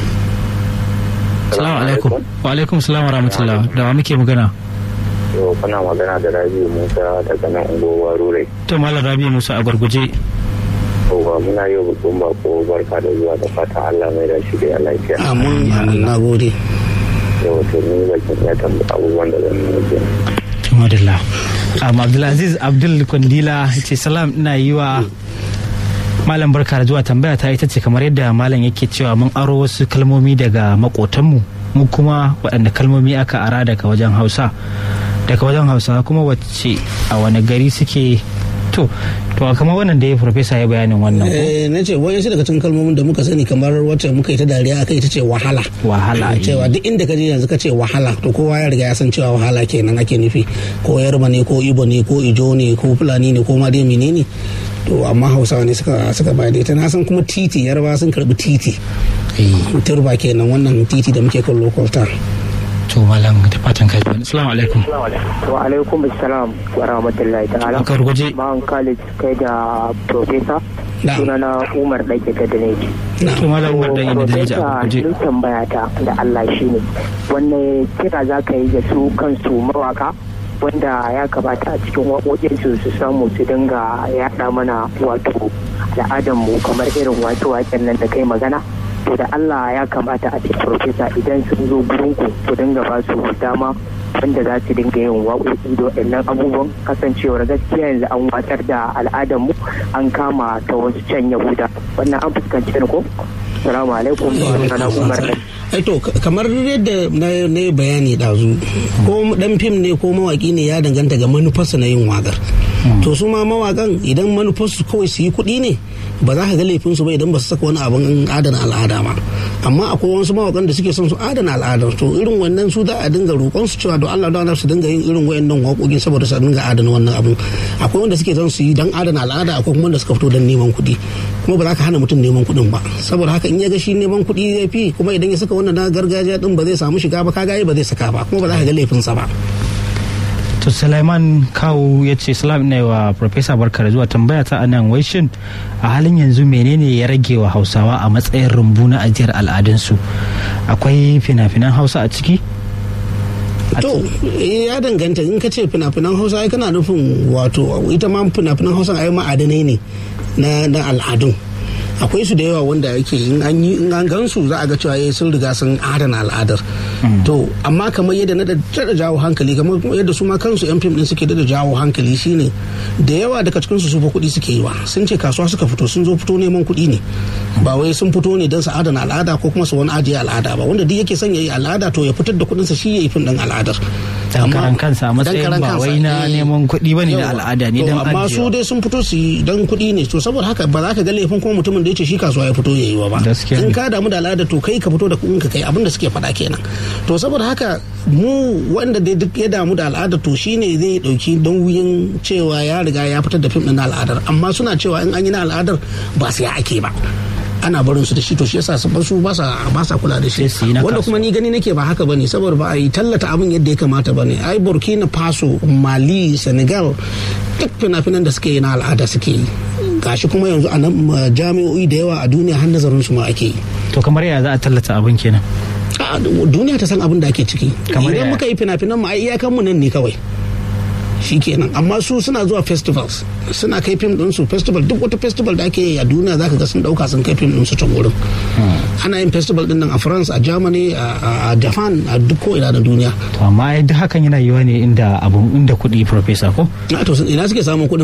salamu alaikum wa alaikum salam wa rahmatullah da wa muke magana yau kana magana da rabi musa daga nan unguwar rurai to malam rabi musa a gurguje ba muna yau babban bako barka da zuwa da fata allah mai da shi da lafiya amin amin na gode yau to ni bakin ya tambaya abubuwan da zan yi Tumadilla. Um, Abdulaziz Abdul Kwandila ce salam ina yi wa Malam barka da zuwa tambaya ta ita ce kamar yadda malam yake cewa mun aro wasu kalmomi daga makotanmu mu kuma waɗanda kalmomi aka ara daga wajen Hausa daga wajen Hausa kuma wacce a wani gari suke to to kamar wannan da ya farfesa ya bayanin wannan ko eh na ce wani daga cikin kalmomin da muka sani kamar wacce muka yi ta dariya akai ita ce wahala wahala cewa duk inda ka je yanzu ka ce wahala to kowa ya riga ya san cewa wahala kenan ake nufi ko yarba ne ko ibo ne ko ijo ne ko fulani ne ko ma dai menene to amma hausawa ne suka suka bayar da ita na san kuma titi yarba sun karbi titi turba kenan wannan titi da muke kallo kwalta to malam da fatan kai assalamu alaikum wa alaikum assalam wa rahmatullahi ta'ala aka ruguje ma'an khalid kai da professor sunana umar ɗake ta daneji to malam umar ɗake da daneji a guje ni tambaya ta da allah shine wanne kira za ka yi da su kansu mawaka wanda ya kamata a cikin waƙoƙinsu su samu su dinga yaɗa mana wato al'adanmu kamar irin wato waken nan da kai magana to da Allah ya kamata a ce profesa idan sun zo gurinku ku dinga ba su dama wanda za su dinga yin waƙoƙi da waɗannan abubuwan kasancewar gaskiya yanzu an watsar da al'adarmu an kama ta wasu can yahuda wannan an fuskanci ne ko salamu alaikum wa umar to kamar yadda na bayani ɗazu ko dan fim ne ko mawaki ne ya danganta ga manufarsa na yin wakar to su ma mawakan idan manufarsu kawai su yi kuɗi ne ba za ka ga laifinsu ba idan ba su saka wani abin adana al'ada ba amma akwai wasu mawakan da suke son su adana al'ada to irin wannan su za a dinga roƙon su cewa don Allah don su dinga yin irin wayannan waƙoƙi saboda su dinga adana wannan abin akwai wanda suke son su yi don adana al'ada akwai kuma wanda suka fito don neman kuɗi kuma ba za ka hana mutum neman kuɗin ba saboda haka in ya ga shi neman kuɗi ya fi kuma idan ya saka wannan na gargajiya din ba zai samu shiga ba kaga ba zai saka ba kuma ba za ka ga laifinsa ba to Sulaiman Kawu ya ce salam ne wa Professor Barkar zuwa tambaya ta anan wai shin a halin yanzu menene ya rage wa Hausawa a matsayin rumbu na ajiyar al'adunsu akwai fina-finan Hausa a ciki to ya danganta in ka ce fina-finan hausa ai kana nufin wato ita ma fina-finan hausa ai ma'adanai ne na al'adun akwai su da yawa wanda yake in an yi in an gansu za a ga cewa sun riga sun adana al'adar to amma kamar yadda na da jawo hankali kamar yadda su ma kansu yan fim din suke da jawo hankali shine da yawa daga cikin su su fa kuɗi suke yi wa sun ce kasuwa suka fito sun zo fito neman kuɗi ne ba wai sun fito ne don su adana al'ada ko kuma su wani ajiye al'ada ba wanda duk yake son ya yi al'ada to ya fitar da kuɗinsa shi ya yi fim din al'adar dan karan kansa a matsayin ba wai na neman kuɗi bane na al'ada ne dan amma su dai sun fito su yi dan kuɗi ne to saboda haka ba za ka ga laifin kuma mutumin da ya ce shi kasuwa ya fito ya yi wa ba in ka damu da al'ada to kai ka fito da kuɗin ka kai abin da suke faɗa kenan to saboda haka mu wanda dai duk ya damu da al'ada to shine zai dauki don wuyin cewa ya riga ya fitar da fim din na al'adar amma suna cewa in an yi na al'adar ba sai ake ba ana barin su da shi to shi yasa su ba sa ba sa kula da shi wanda kuma ni gani nake ba haka bane saboda ba a yi tallata abin yadda ya kamata bane ai Burkina Faso Mali Senegal duk fina-finan da suke yi na al'ada suke yi gashi kuma yanzu a nan jami'o'i da yawa a duniya har nazarin su ma ake yi to kamar ya za a tallata abin kenan duniya ta san abin da ake ciki idan muka yi fina-finan mu ai iyakan mu nan ne kawai shikenan amma su suna zuwa festivals suna kai fim ɗinsu festival duk wata festival da ake yi a duniya zaka ga sun ɗauka sun kai fim ɗinsu can wurin ana yin festival ɗin nan a france a germany a japan a duk ko ina da duniya to amma ai duk hakan yana yiwa ne inda abun inda kuɗi professor ko na to ina suke samun kuɗin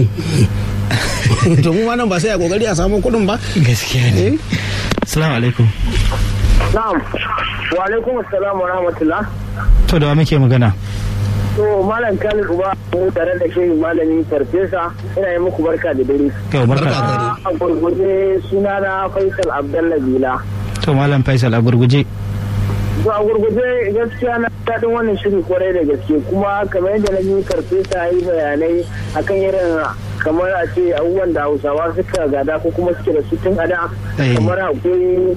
to mu ma nan ba sai a kokari a samu kuɗin ba gaskiya ne assalamu alaikum na'am wa alaikum assalam wa rahmatullah to da wa muke magana to malam Khalid Uba mu tare da shehu malami farfesa ina yi muku barka da dare to barka Barka da dare. a gurguje suna na Faisal Abdallah Bila to malam faisal a gurguje to a gurguje gaskiya na daɗin wannan shiri kwarai da gaske kuma kamar yadda na yi farfesa yi bayanai akan irin kamar a ce abubuwan da hausawa suka gada ko kuma suke da su tun ada Eh. kamar akwai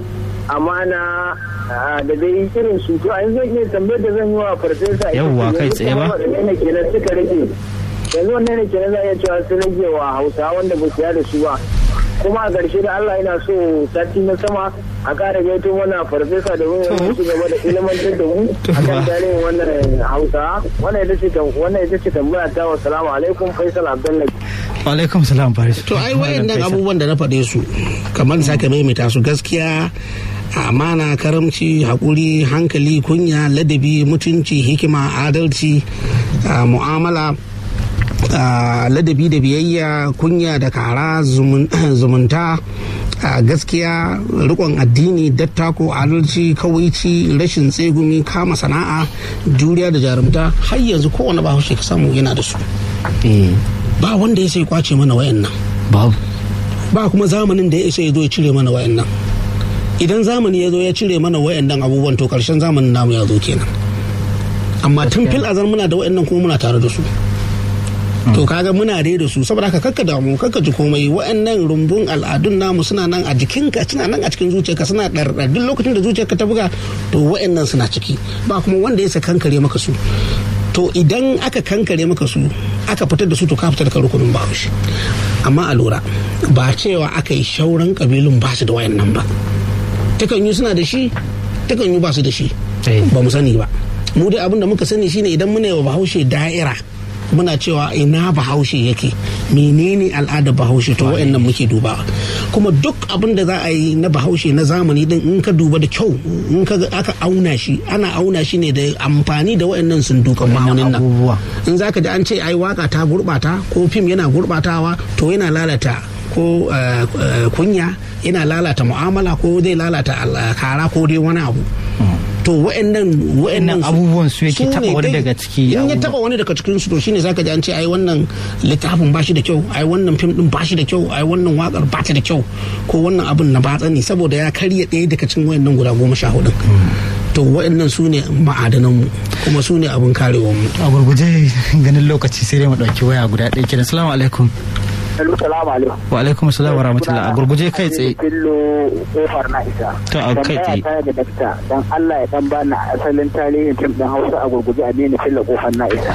amana ah, da dai irin su to a yanzu zan iya tambayar da zan yi wa farfesa ita Yawwa, ce, kai yanzu tsaye ba? kamar waɗanne ne kenan suka rage yanzu wannan ne kenan za a iya cewa sun rage wa hausawa wanda ba su da su ba kuma a ƙarshe da Allah yana so sati na sama a ƙara gaito mana farfesa da wani To. su gaba da ilimantar da mu To, a kan ba. tarihin wannan hausa wannan ita ce tam- wannan ita ce tambaya ta wa salamu alaikum faisal abdullahi wa alaikum salam faris to ai wayannan abubuwan da na faɗe su kamar da sake maimaita su gaskiya amana karamci haƙuri hankali kunya ladabi mutunci hikima adalci ah, mu'amala ah, ladabi da biyayya kunya da kara zumun- zumunta ah, gaskiya rikon addini dattako adalci kawaici rashin tsegumi kama sana'a juriya da jarumta har yanzu kowane bahaushe ka samu yana da su eh ba wanda ya sai kwace mana wayannan babu ba kuma zamanin da ya isa ya zo ya cire mana wayannan idan zamani ya zo ya cire mana wayannan abubuwan to karshen zamanin namu ya zo kenan amma tun fil azar muna da wayannan kuma muna tare da su to kaga muna dai da su saboda haka kakka damu kakka ji komai wayannan rumbun al'adun namu suna nan a jikinka suna nan a cikin zuciyarka suna ɗarɗar duk lokacin da zuciyarka ta buga to wayannan suna ciki ba kuma wanda ya sa kankare maka su to idan aka kankare maka su aka fitar da su to ka fitar da rukunin bahaushe amma a lura ba cewa aka yi shauran kabilun ba su da wayannan ba takan yi suna da shi takan yi ba su da shi Eh. ba mu sani ba mu dai abin da muka sani shine idan muna yi wa bahaushe da'ira muna cewa ina bahaushe yake menene al'adar bahaushe to wayannan muke duba kuma duk abin da za a yi na bahaushe na zamani din in ka duba da kyau in ka ga aka auna shi ana auna shi ne da amfani da wayannan sundukan ma'aunin nan abubuwa in zaka ji an ce ai waka ta gurbata ko fim yana gurbatawa to yana lalata ko eh, eh, kunya yana lalata mu'amala ko zai lalata al- kara ko dai wani abu to wa'annan wa'annan Wa'annan abubuwan su yake ne taba wani dai- daga ciki in ya abubuwa. taba wani daga cikin su to shine zaka ji an ce ai wannan littafin ba shi da kyau ai wannan fim din ba shi da kyau ai wannan wakar ba ta da kyau ko wannan abun na batsa ne saboda ya karya ɗaya daga cikin wayannan guda goma sha hudun to wa'annan su ne ma'adanan mu kuma su ne abin karewar mu a gurguje ganin lokaci sai dai mu dauki waya guda ɗaya kenan assalamu alaikum Hello, salamu alaikum. wa alaikum assalam wa rahmatullah a gurguje kai tsaye Fillo kofar na isa. To, a kai tsaye. Tambaya ta da dakta dan Allah ya dan bani asalin tarihin fim din Hausa a gurguje a ne fillo kofar na isa.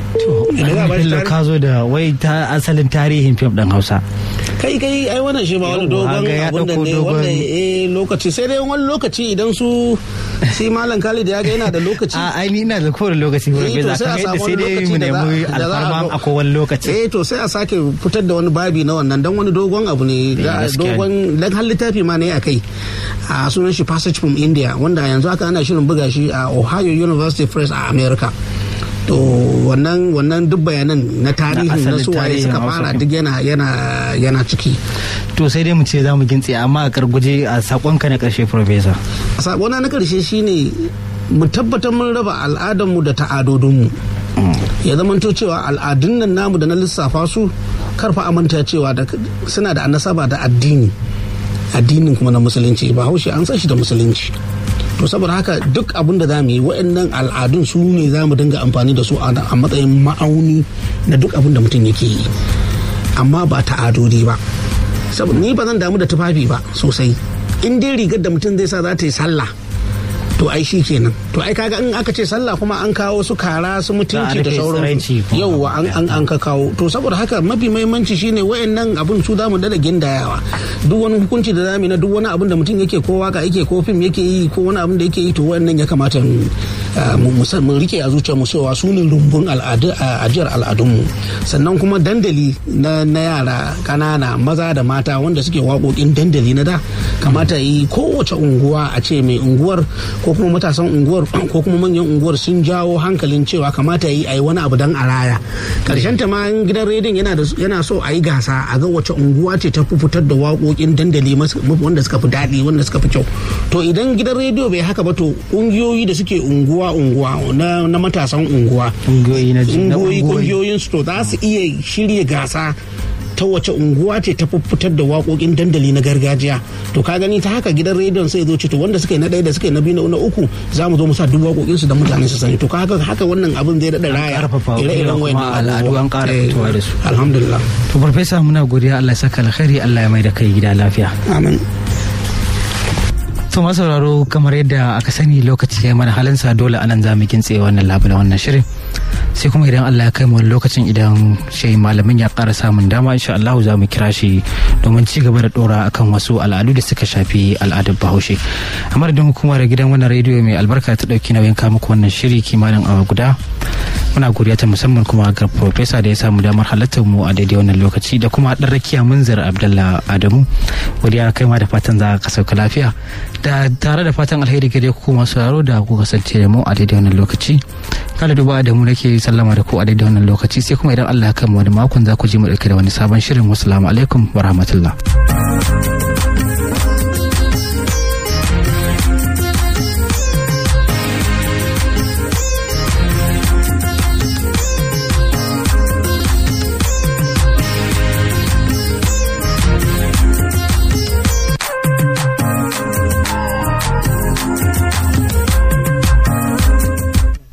Idan za a bashi Bello tarihi- ka zo da wai ta asalin tarihin fim ɗin Hausa. kai kai ai wannan shi ba wani Yawwa, dogon ga ya abun da ɗauko ne dogon- wanda eh lokaci sai dai wani lokaci idan su si malam Khalid ya ga yana da lokaci A ai ni ina da kowane lokaci Eh, wurin to bai sai a za samu sai wani dai lokaci mu da za- nemi da za a alfarma zo- a kowane lokaci. eh to sai a sake fitar da wani babi na wannan dan wani dogon abu ne da gaskiya dogon dan har littafi ma ne a kai a sunan shi passage from India wanda yanzu haka ana shirin buga shi a Ohio University Press a America to wannan wannan duk bayanan na tarihin na asalin su waye tarihin suka Hausa fara ɗin. duk yana yana yana ciki To sai dai mu ce za mu gintse amma a karguje a sakonka na ƙarshe Professor. sakona na karshe shine mu tabbatar mun raba al'adarmu da ta'adodinmu ya zamanto cewa al'adun nan namu da na lissafa su karfa amanta cewa da- suna da nasaba da addini addinin kuma na musulunci ba haushe an san shi da musulunci to saboda haka duk abin da za mu yi waɗannan al'adun su ne za mu dinga amfani da su a a matsayin ma'auni na duk abin da mutum yake yi amma ba ta'adodi ba saboda ni ba zan damu da tufafi ba sosai in dai rigar da mutum zai sa za ta yi sallah to ai shi kenan to ai kaga in aka ce sallah kuma an kawo su kara su mutunci da rufe sauran tsiraici kuma. yauwa an an an ka kawo to saboda haka mafi mahimmanci shine wayannan abun su zamu dada gindayawa duk wani hukunci da zamu yi na duk wani abun da mutum yake ko waka yake ko fim yake yi ko wani abun da yake yi to wayannan ya kamata mu mu rike a zuciya mu cewa su ne rumbun ajiyar al'adunmu sannan kuma dandali na yara kanana maza da mata wanda suke waƙoƙin dandali na da kamata yi kowace unguwa a ce mai unguwar ko kuma matasan unguwar ko kuma manyan unguwar sun jawo hankalin cewa kamata yi a yi wani abu dan a raya karshen ta ma gidan rediyon yana so a yi gasa a ga wace unguwa ce ta fitar da waƙoƙin dandali wanda suka fi daɗi wanda suka fi kyau to idan gidan rediyo bai haka ba to ƙungiyoyi da suke unguwa unguwa na matasan unguwa unguwoyi ƙungiyoyin su to za su iya shirya gasa ta wace unguwa ce ta fitar da waƙoƙin dandali na gargajiya to ka gani ta haka gidan rediyon sai zo ce to wanda suka yi na ɗaya da suka yi na biyu na uku za mu zo mu sa duk waƙoƙin su da mutane su sani to ka haka haka wannan abin zai daɗa raya ire-iren wayannan al'adu an ƙara fitowa da su alhamdulillah to farfesa muna godiya Allah ya saka alkhairi Allah ya mai da kai gida lafiya amin to sauraro kamar yadda aka sani lokaci ya mana halinsa dole anan za mu kintse wannan labula wannan shirin sai kuma idan Allah ya kai mu lokacin idan shi malamin ya ƙara samun dama insha Allah za mu kira shi domin ci gaba da dora akan wasu al'adu da suka shafi al'adar Bahaushe amma da hukumar gidan wannan rediyo mai albarka ta dauki nauyin kawo muku wannan shiri kimanin awa guda muna godiya ta musamman kuma ga profesa da ya samu damar halartar mu a daidai wannan lokaci da kuma dan rakiya munzir abdullah adamu godiya kai ma da fatan za ka sauka lafiya da tare da fatan alheri gare ku masu sauraro da ku kasance da mu a daidai wannan lokaci kada duba da mu nake sallama da ku a daidai wannan lokaci sai kuma idan Allah ya kai mu wani makon za ku ji mu dauke da wani sabon shirin wassalamu alaikum wa rahmatullah